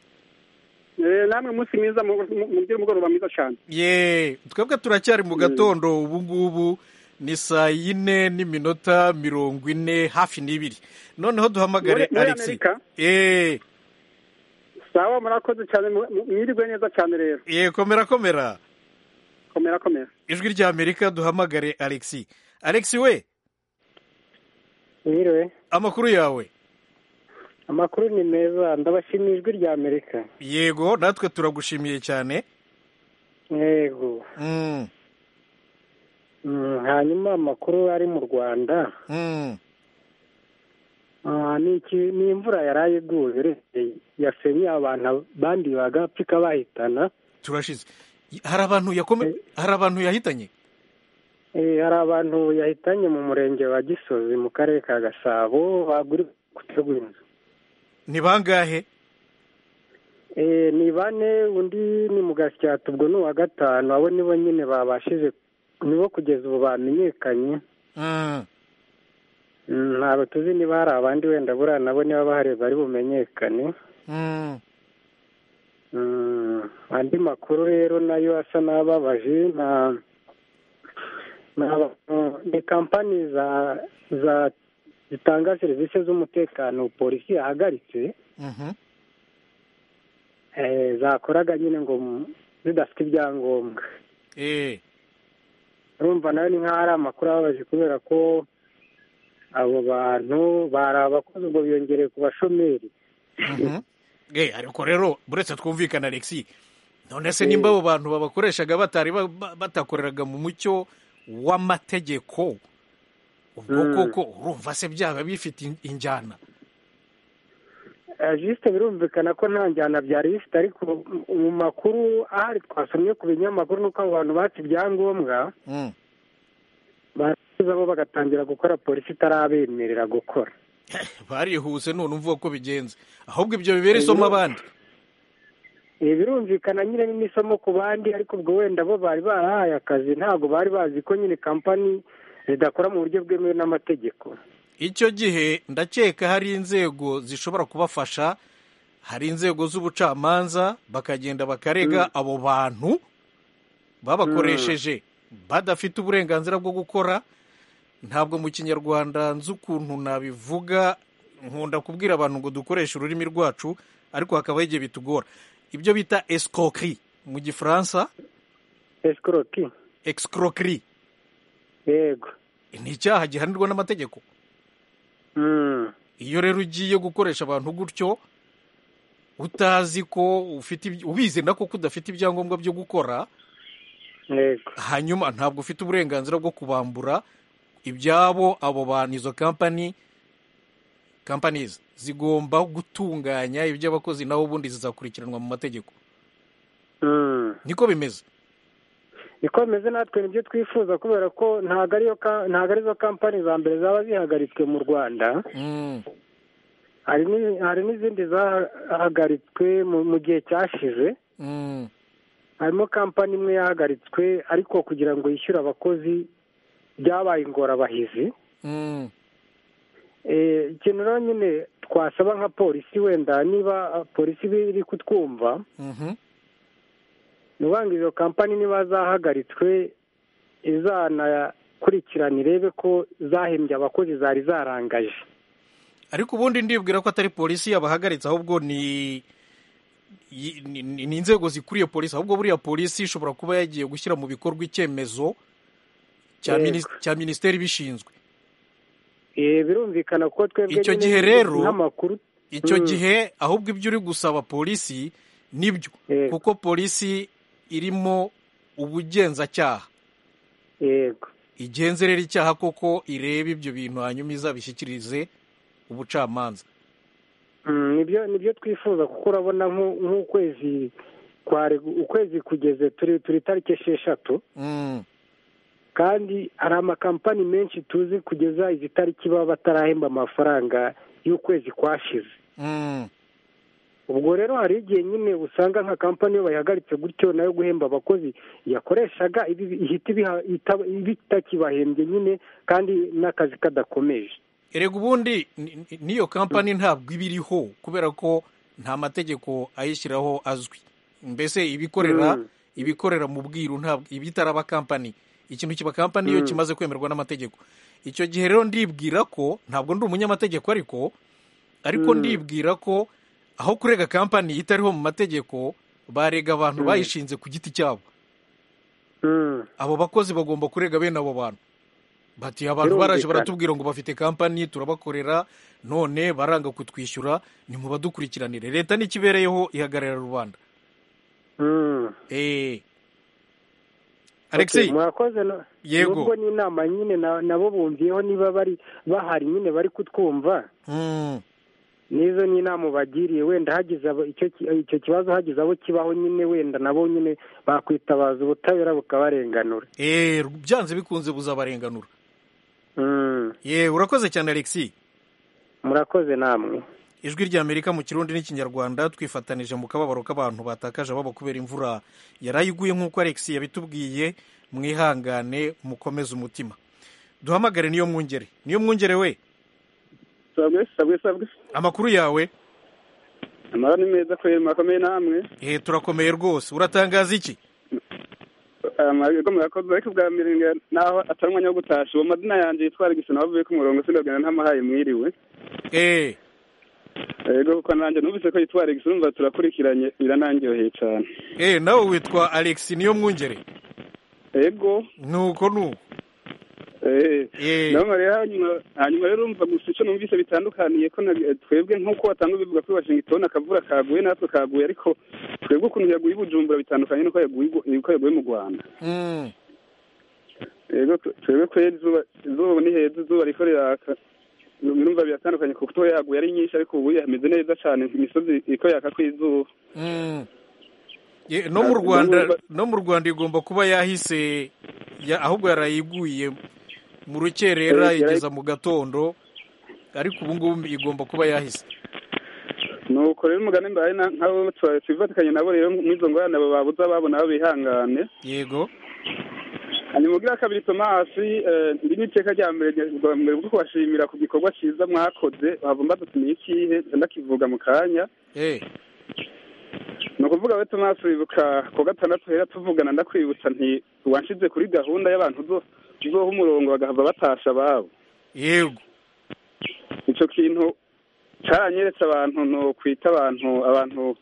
namwe umunsi mwiza mugire umugoroba mwiza cyane ye twebwe turacyari mu gatondo ubu ngubu ni saa yine n'iminota mirongo ine hafi n'ibiri noneho duhamagare alexi sawa murakoze cyane mwiriwe neza cyane rero ye komera komera komera komera ijwi rya amerika duhamagare alexi alexi we mwiriwe amakuru yawe amakuru ni meza ndabashimiye ijwi rya amerika yego natwe turagushimiye cyane yego hanyuma amakuru ari mu rwanda ni imvura yari iguye yasenye abantu abandi bagapfuka bahitana turashize hari abantu yahitanye hari abantu yahitanye mu murenge wa gisozi mu karere ka gasabo baguri gutegura inzu ni bangahe ni bane undi ni mu gasyata ubwo ni uwa gatanu abo nibo nyine babashije nibo kugeza ubu bamenyekanye ntabwo tuzi niba hari abandi wenda buriya nabo niba bahari bari bumenyekane andi makuru rero nayo asa n'ababaje ni kampani zitanga serivisi z'umutekano polisi yahagaritse zakoraga nyine ngo zidafite ibyangombwa urumva nayo ni nk'aho ari amakuru ababaje kubera ko abo bantu bari abakozi ngo biyongere ku bashomeri ariko rero buretse twumvikana alexi none se nimba abo bantu babakoreshaga batari batakoreraga mu mucyo w'amategeko ubwo koko urumva se byaba bifite injyana jisite birumvikana ko nta njyana byari bifite ariko mu makuru ahari twasomye ku binyamakuru nuko abo bantu batse ibyangombwa barangiza bo bagatangira gukora polisi itarabemerera gukora barihuse none umva ko bigenze ahubwo ibyo bibera isomo abandi birumvikana nyine n'isomo ku bandi ariko ubwo wenda bo bari barahaye akazi ntabwo bari bazi ko nyine kampani zidakora mu buryo bwemewe n'amategeko icyo gihe ndakeka hari inzego zishobora kubafasha hari inzego z'ubucamanza bakagenda bakarega abo bantu babakoresheje badafite uburenganzira bwo gukora ntabwo mu kinyarwanda nzi ukuntu nabivuga nkunda kubwira abantu ngo dukoreshe ururimi rwacu ariko hakabaho igihe bitugora ibyo bita esikokiri mu gifaransa esikoroki esikokiri yego ni icyaha gihanirwa n'amategeko iyo rero ugiye gukoresha abantu gutyo utazi ko ufite ubizi na koko udafite ibyangombwa byo gukora hanyuma ntabwo ufite uburenganzira bwo kubambura ibyabo abo bantu izo kampani kampanizi zigomba gutunganya iby'abakozi naho ubundi zizakurikiranwa mu mategeko niko bimeze niko bimeze natwe nibyo twifuza kubera ko ntabwo arizo kampani za mbere zaba zihagaritswe mu rwanda hari n'izindi zahagaritswe mu gihe cyashize harimo kampani imwe yahagaritswe ariko kugira ngo yishyure abakozi byabaye ingorabahizi ikintu rero nyine twasaba nka polisi wenda niba polisi iri kutwumva ni ukuvuga ngo izo kampani niba zahagaritswe izanakurikirana irebe ko zahembye abakozi zari zarangaje ariko ubundi ndibwira ko atari polisi yabahagaritse ahubwo ni yi- ni- ni ni inzego zikuriye polisi ahubwo buriya polisi ishobora kuba yagiye gushyira mu bikorwa icyemezo cya Yego. minis- cya minisiteri ibishinzwe Eh, birumvikana ko twebwe icyo nyine gihe rero nk'amakuru icyo Mm. gihe ahubwo ibyo uri gusaba polisi nibyo kuko polisi irimo ubugenzacyaha yego igenzerera icyaha koko ireba ibyo bintu hanyuma izabishyikirize ubucamanza Mm, nibyo nibyo twifuza kuko urabona nk'u- nk'ukwezi kwari ukwezi kugeze turi turi tariki esheshatu kandi hari amakampani menshi tuzi kugeza izi tariki baba batarahemba amafaranga y'ukwezi kwashize ubwo rero hari igihe nyine usanga nka kampani iyo bayihagaritse gutyo nayo guhemba abakozi yakoreshaga ibi- ihita ibiha- ita- bitakibahembye nyine kandi n'akazi kadakomeje erega ubundi ni- ni- n'iyo kampani ntabwo iba iriho kubera ko nta mategeko ayishyiraho azwi mbese ibikorera Mm. ibikorera mu bwiru ntabwo iba itaraba kampani ikintu kiba kampani iyo Mm. kimaze kwemerwa n'amategeko icyo gihe rero ndibwira ko ntabwo ndi umunyamategeko ariko ariko Mm. ndibwira ko aho kurega kampani itariho mu mategeko barega abantu Mm. bayishinze ku giti cyabo Mm. abo bakozi bagomba kurega bene abo bantu bati abantu Birumvikana. baraje baratubwira ngo bafite kampani turabakorera none baranga kutwishyura nimubadukurikiranire leta n'ikibereyeho ihagarara rubanda Mm. eee Okay, alexi murakoze no- Yego. nubwo ni inama nyine na- nabo bumviyeho niba bari bahari nyine bari kutwumva n'izo ni inama ubagiriye wenda hagize abo- icyo ki- icyo kibazo hagize abo kibaho nyine wenda nabo nyine bakwitabaza ubutabera bukabarenganura eee byanze bikunze buzabarenganura Mm, yeee urakoze cyane alexi murakoze namwe ijwi ry'amerika mu kirundi n'ikinyarwanda twifatanije mu kababaro k'abantu batakaje baba kubera imvura yaraye iguye nk'uko alex yabitubwiye mwihangane mukomeze umutima duhamagare niyo mwungere niyo mwungere we sabwe sabwe sabwe amakuru yawe amara ni meza kubera murakomeye namwe eh turakomeye rwose uratangaza iki amahirwe murakoze ariko ubwa mbere nga- naho atari umwanya wo gutasha uwo mazina yanjye yitwara igisa naho avuye ku murongo sindabwira ntamahaye mwiriwe eh yego kuko nanjye numvise ko yitwara igisa numva turakurikiranye biranangiyoheye cyane eh nawe witwa alex niyo mwungere yego nuko nuko naho rero hanyuma hanyuma rero urumva gusa icyo numvise bitandukaniye ko na- eh, twebwe nk'uko watanga ubivuga kuri washington akavura kaguye natwe kaguye ariko twebwe ukuntu yaguye i bujumbura bitandukanye n'uko yaguye i Gu- n'uko yaguye mu rwanda mm yego twe- twebwe ko izuba izuba ni heza izuba riko riraka numva biratandukanye kuko uto yaguye ari nyinshi ariko ubu hameze neza cyane imisozi iko yaka ku izuba mm Ye, no mu rwanda no mu rwanda igomba kuba yahise ya- ahubwo yarayiguye mu rukerera Eh, yarayi- igeza mu gatondo ariko ubu ngubu igomba kuba yahise nuko rero umugani mbaye na- nk'abo twa- twifatikanye nabo rero muri izo ngorane abo babuza babona aho bihangane yego hanyuma ubwira kabiri tomasi eh, iri ni iteka rya mbere rya- rwa mbere bwo kubashimira ku gikorwa cyiza mwakoze wava mbadutumiye ikihe ndakivuga mu kanya eh ni ukuvuga we tomasi wibuka ku gatandatu hera tuvugana ndakwibutsa nti wanshize kuri gahunda y'abantu zo- uzoha umurongo bagahava batasha ababo yego icyo kintu cyaranyeretse abantu ni ukwita abantu abantu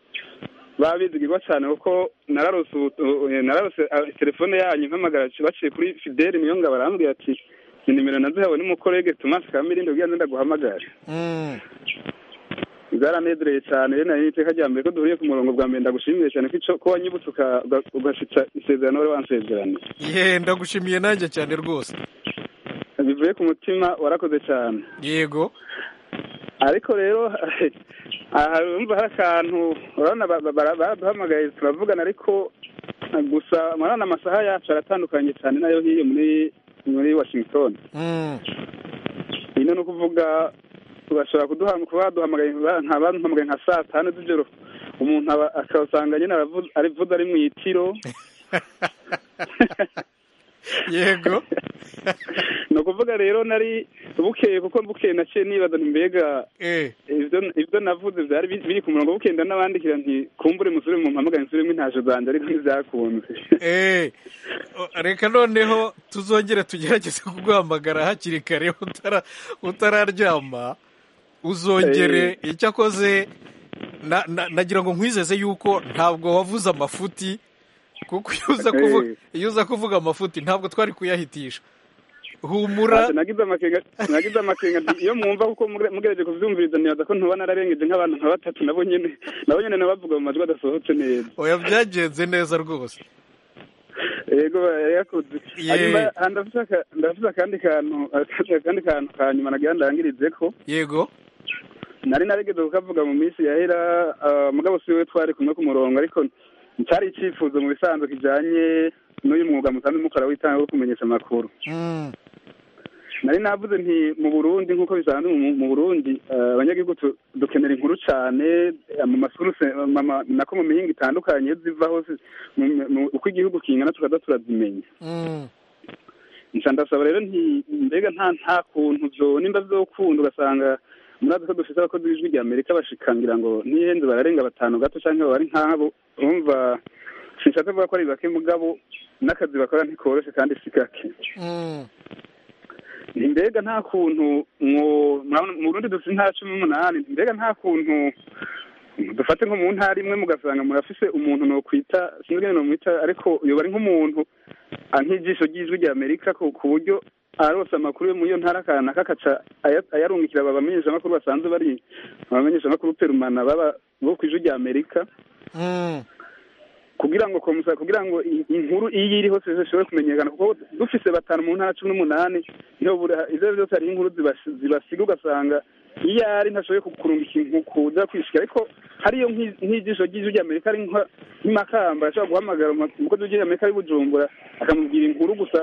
babizigirwa cyane kuko nararose ubu- eh, nararose eh, telefone yanyu mpamagara c- baciye kuri fideli niyo ngo barambwira ati ni nimero nazihawe n'umukorege tomasi kamirindi ubwiyanze ndaguhamagare mm bwaranezereye cyane rero nari iteka rya mbere ko duhuriye ku murongo bwa mbere ndagushimiye cyane ko ico- ko wanyibutse uka- uga- ugashitsa isezerano wari wansezeraniye ye ndagushimiye nanjye cyane rwose bivuye ku mutima warakoze cyane yego ariko rero aha urumva hari akantu urabona ba- ba- bara- baraduhamagaye turavugana ariko gusa murabona amasaha yacu aratandukanye cyane nayo hiyo muri muri washington mm ino ni ukuvuga bashobora kuduha- kuba baduhamagaye ba- nka baduhamagaye nka saa tanu z'ijoro umuntu aba- akasanga nyine aravuze ari mu itiro yego ni ukuvuga rero nari bukeye kuko bukeye naciye nibaza mbega ibyo navuze byari biri ku murongo bukenda n'abandikira nti kumbure musore mu mpamagane nsubiremo intasho zanjye ariko ntibyakunze reka noneho tuzongere tugerageze kuguhamagara hakiri kare utararyama uzongere icyakoze nagira ngo nkwizeze yuko ntabwo wavuze amafuti kuko iyo uza kuvuga amafuti ntabwo twari kuyahitisha humura nagize amakenga iyo mwumva kuko mugerageje kubyumviriza nibaza ko ntuba nararengeje nk'abantu nka batatu nabo nyine nabo nyine nabavuga mu majwi adasohotse neza oya byagenze neza rwose yego yakoze ndavuze akandi kantu akandi kantu ka nyuma nagira ndangirize ko yego nari narigeze kukavuga mu minsi yahera mugabo si we twari kumwe ku murongo ariko cyari icyifuzo mu bisanzwe kijyanye n'uyu mwuga musanzwe mukora w'itanga wo kumenyesha amakuru nari navuze nti mu burundi nk'uko bisanzwe mu burundi abanyagihugu dukenera inkuru cyane mu masuruse nako mu mihinga itandukanye iyo ziva hose uko igihugu kingana tukaza turazimenya nsha ndasaba rero nti mbega nta nta kuntu byo nimba byokunda ugasanga murazi ko dufite abakozi b'ijwi rya amerika bashikangira ngo n'ihenze bararenga batanu gato cyangwa bari nk'abo bumva sinshaka kuvuga ko ari bake mugabo n'akazi bakora ntikoroshye kandi si gake mbega nta kuntu mu rundi dufite intara cumi n'umunani mbega nta kuntu dufate nko mu ntara imwe mugasanga murafise umuntu nukwita sinzi ngo numwita ariko yoba ari nk'umuntu nk'ijisho ry'ijwi rya amerika ku buryo arose amakuru yo mu iyo ntara akanaka akaca ayarungikira abamenyeshamakuru basanzwe bari abamenyeshamakuru perumana baba bo ku ijwi rya amerika kugira ngo komusa kugira ngo inkuru iyi iri hose zishobore kumenyekana kuko dufise batanu mu ntara cumi n'umunani niho izo ari byose hari inkuru zibasiga ugasanga iyo ari ntashoboye kurunga ikintu kuza kwishika ariko hariyo nk'ijisho ry'ijwi ry'amerika ari nk'imakamba ashobora guhamagara umukozi w'ijwi ry'amerika ari bujumbura akamubwira inkuru gusa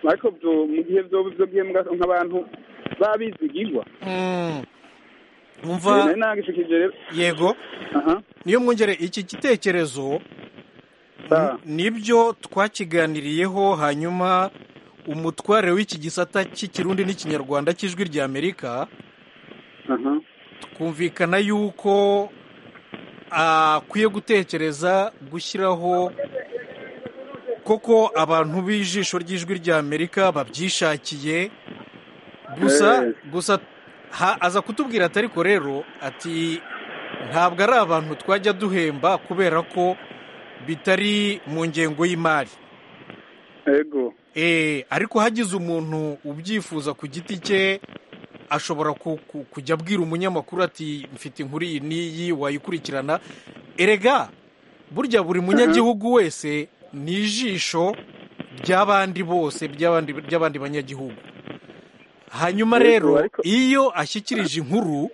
ariko mu gihe byo bwembwa nk'abantu baba bizigirwa umva yego niyo mwongere iki gitekerezo nibyo twakiganiriyeho hanyuma umutware w'iki gisata cy'ikirundi n'ikinyarwanda cy'ijwi rya amerika twumvikana yuko akwiye gutekereza gushyiraho koko abantu b'ijisho ry'ijwi rya amerika babyishakiye gusa gusa aza kutubwira atari ko rero ati ntabwo ari abantu twajya duhemba kubera ko bitari mu ngengo y'imari yego ariko hagize umuntu ubyifuza ku giti cye ashobora kujya abwira umunyamakuru ati mfite inkuru iyi n'iyi wayikurikirana erega burya buri munyagihugu wese ni ijisho ry'abandi bose ry'abandi banyagihugu hanyuma rero iyo ashyikirije inkuru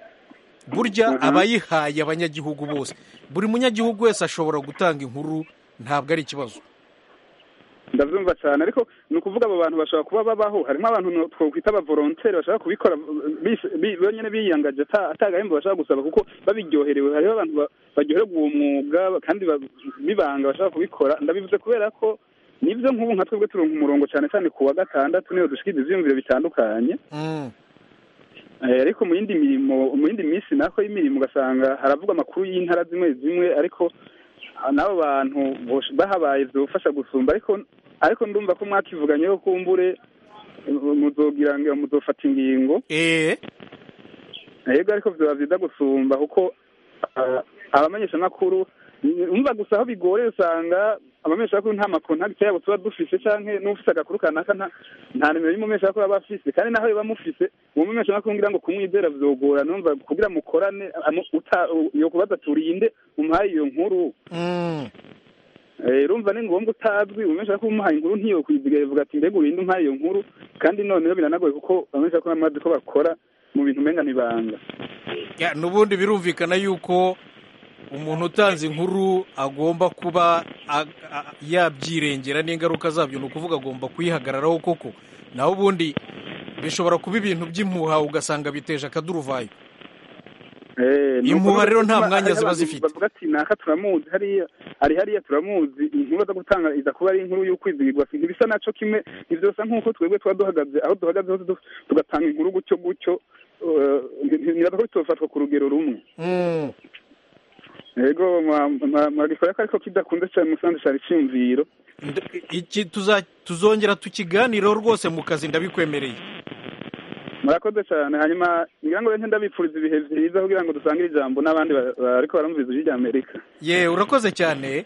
burya abayihaye abanyagihugu bose buri munyagihugu wese ashobora gutanga inkuru ntabwo ari ikibazo ndabyumva cyane ariko ni ukuvuga abo bantu bashobora kuba babaho harimo abantu twakwita abavoronteri bashaka kubikora bonyine biyangaje atagahembo bashaka gusaba kuko babiryoherewe hariho abantu baryoherwa uwo mwuga kandi bibanga bashaka kubikora ndabivuze kubera ko nibyo nk'ubu nka twebwe turonka umurongo cyane cyane ku wa gatandatu niyo dushikiriza ibyiyumviro bitandukanye ariko mu yindi mirimo mu yindi minsi nako y'imirimo ugasanga haravuga amakuru y'intara zimwe zimwe ariko n'abo bantu bahabaye zibafasha gusumba ariko ariko ndumva ko mwakivuganyeho kumbure muzogira ngo muzofata ingingo yego ariko byaba byiza gusumba kuko abamenyeshamakuru umva gusa aho bigoreye usanga amameshamakuru nta makontagiti yabo tuba dufise canke n'ufise agakuru kanaka nta nimero y'umumeshamakuru aba afise kandi naho biba mufise uwo mumeshamakuru ngira ngo kumwizera vyogora numva kugira mukorane yokubaza turinde umuhaye iyo nkuru rumva ni ngombwa utazwi umumeshamakuru umuhaye inkuru ntiyokwiziga ivuga ati mbega urinde umuhaye iyo nkuru kandi noneho biranagoye kuko abameshamakuru amazi ko bakora mu bintu umenga ntibanga n'ubundi birumvikana yuko umuntu utanze inkuru agomba kuba yabyirengera n'ingaruka zabyo ni ukuvuga agomba kuyihagararaho koko naho ubundi bishobora kuba ibintu by'impuha ugasanga biteje akaduruvayo inkuba rero nta mwanya ziba zifite bavuga ati naka turamuzi hariya ari hariya turamuzi inkuru zo gutanga iza kuba ari inkuru y'ukwizigirwa ntibisa naco kimwe ntibyose nk'uko twebwe tuba duhagaze aho duhagaze hose du- tugatanga inkuru gutyo gutyo eh, nti- niraza ko bitofatwa ku rugero rumwe yego mwagikorera ko ariko kidakunze cyane musanze cyari icyumviro iki tuza- tuzongera tukiganiraho rwose mu kazi ndabikwemereye murakoze cyane hanyuma ngira ngo rero ndabipfuriza ibihe byiza kugira ngo dusange ijambo n'abandi ba- ba- bariko baramviriza iry'amerika ye urakoze cyane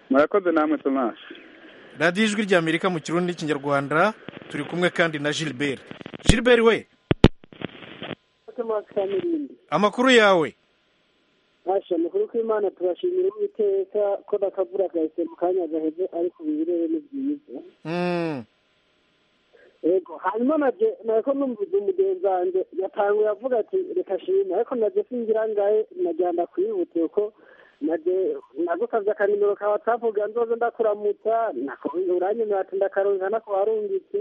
murakoze namwe thomas radiyo ijwi ry'amerika mu kirundi n'ikinyarwanda turi kumwe kandi na gilbert gilbert we amakuru yawe basha amakuru k'imana turashimira uwiteka ko nakavura gahise mu kanya gaheze ariko ibirere ni byiza Mm. yego hanyuma naje nako numvise umugenzi wanjye yatanguye avuga ati reka shima ariko naje singira ngahe najyana kwihute uko naje nagusabye akanimero ka whatsapp kugira nzoze ndakuramutsa nako uranyemera ati ndakaronka nako warungitse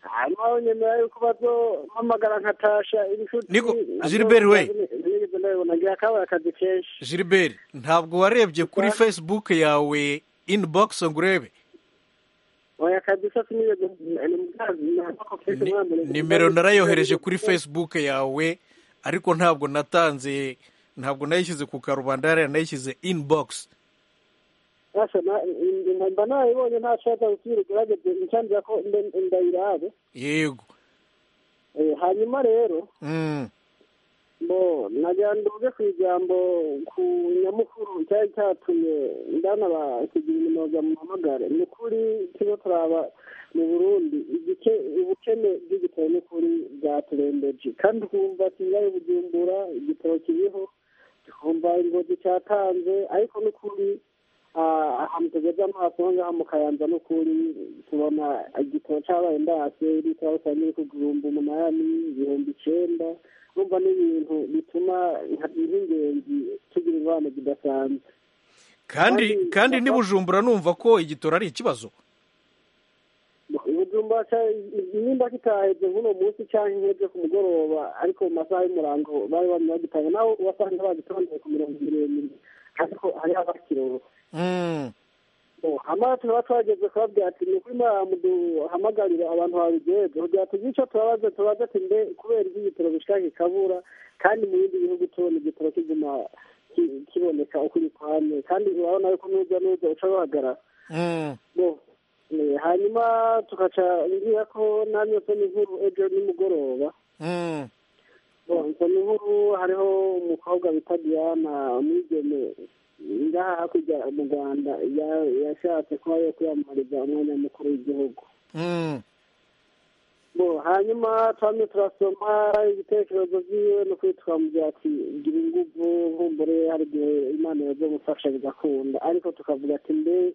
hanyuma unyemera yuko bazompamagara nkatasha inshuti Niko, Gilbert we. nigeze ndabibona ngira akabura akazi kenshi gilbert ntabwo warebye kuri facebook yawe inbox ngo urebe oya kabisa sinigeze ni mugazi ntabwo kenshi mwambere nimero narayohereje kuri facebook yawe ariko ntabwo natanze ntabwo nayishyize ku karubanda hariya nayishyize inbox Basha, na- mba nayibonye ntashaka gusubira ugerageze nshandira ko nde- ndayirabe yego Eh, hanyuma rero Mm. bo nagira nduze ku ijambo ku nyamukuru cyari cyatumye ndana ba kigira inyuma bamuhamagare ni ukuri turimo turaba mu burundi igice ubukene bw'igitabo ni ukuri bwaturembeje kandi twumva kigali bujumbura igitabo kiriho twumva ingozi cyatanze ariko ni ukuri ah, ahantu tugeze amaso aho ngaho mu kayanza ni ukuri tubona igitabo cyabaye ndase litiro rusange iri ku gihumbi umunani ibihumbi icenda urumva ni ibintu bituma nk'ingenzi tugira ingorane zidasanzwe kandi kandi ntibujumbura numva ko igitora ari ikibazo ubujumba nimba kitaheze nk'uno munsi cyangwa nk'ejo ku mugoroba ariko mu masaha y'umurango bari bamye bagitanga nawe ubasanga bagitondeye ku mirongo miremire ariko hariho abakiroba Mm. hamara turaba twageze kubabwira ati ni ukuri muhamagarira abantu babijejwe kugira tuzi icyo tubabaze tubaze ati mbe kubera iki igitoro gishaka kikabura kandi mu bindi bihugu tubona igitoro kiguma ki- kiboneka ukuri kwane kandi urabona yuko n'urujya n'uruza uca ruhagarara Mm. bo eh, hanyuma tugaca ngira ko namye nsoma inkuru ejo nimugoroba Mm. Bo, nsoma inkuru hariho umukobwa bita diana umwigeme ngaha hakurya mu rwanda ya- yashatse kuba yo kwiyamamariza umwanya mukuru w'igihugu Mm. bo hanyuma twamye turasoma ibitekerezo byiwe no kwitwa mu byati gira inguvu nkumbure hari igihe imana yazomufasha bigakunda ariko tukavuga ati mbe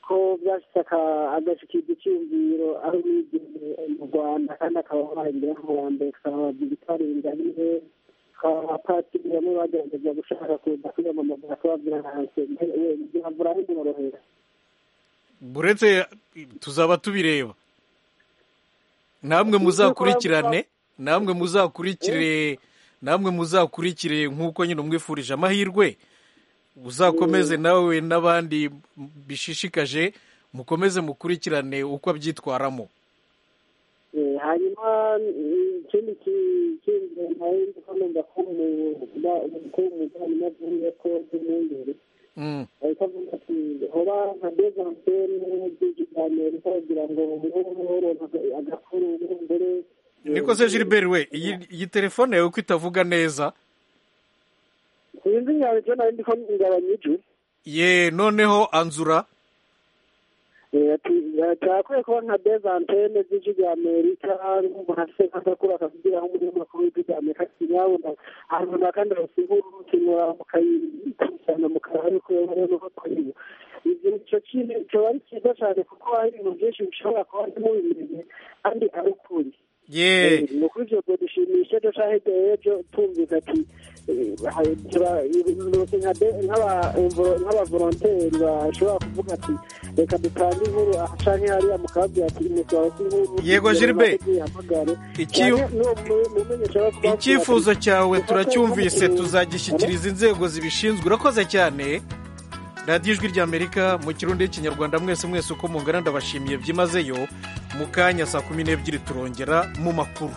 ko byashyize aka- agashikirwa icyumviro aho umwigeme mu rwanda kandi akaba ahembera nk'uwambere tukabaza ibitarenze ari he abapatiri bamwe bagerageza gushaka kuza kwiyamamaza kubabwira hanze mbe we byavura aho bimworohera uretse tuzaba tubireba namwe muzakurikirane namwe muzakurikire namwe muzakurikire nk'uko nyine umwifurije amahirwe uzakomeze nawe n'abandi bishishikaje mukomeze mukurikirane uko abyitwaramo Eh, hanyuma mm, ikindi ki- kindi nawe ndiko numva ko umuvandimwe avuye ko umwungere Mm. ariko avuga ati hoba nka dezantene by'ikiganiro kugira ngo umuhoro agakuru umwungere niko se gilbert we iyi iyi telefone yawe uko itavuga neza sinzi nyawe ibyo nari ndiko ngabanya ijwi ye noneho anzura Eh, ati turakwiye kuba nka dezantene z'ikiganirika hasi nk'agakura kakugiraho umunyamakuru w'ikiganirika kinyabona ahantu runaka ndabasinkuru rukinyura mukayikusana mukarahari kureba nuko twiba ibyo nicyo kintu kiba ari cyiza cyane kuko hari ibintu byinshi bishobora kuba ntimubimenye kandi ari ukuri ye Eh, ni ukuri ibyo dushimisha ejo cyangwa hirya y'ejo tumvise ati nk'abavoronteri bashobora kuvuga ati reka dutange inkuru aha canke hariya mukabwira ati umuntu wawe si inkuru Yego, Gilbert. Yahamagare. Iki- Canke n'uwo mu- mumenyesha wo kubabwira ati, icyifuzo cyawe turacyumvise Ati, tuzagishyikiriza inzego zibishinzwe urakoze cyane radiyo ijwi ry'amerika mu kirundi n'ikinyarwanda mwese mwese uko mungana ndabashimiye byimazeyo mu kanya saa kumi n'ebyiri turongera mu makuru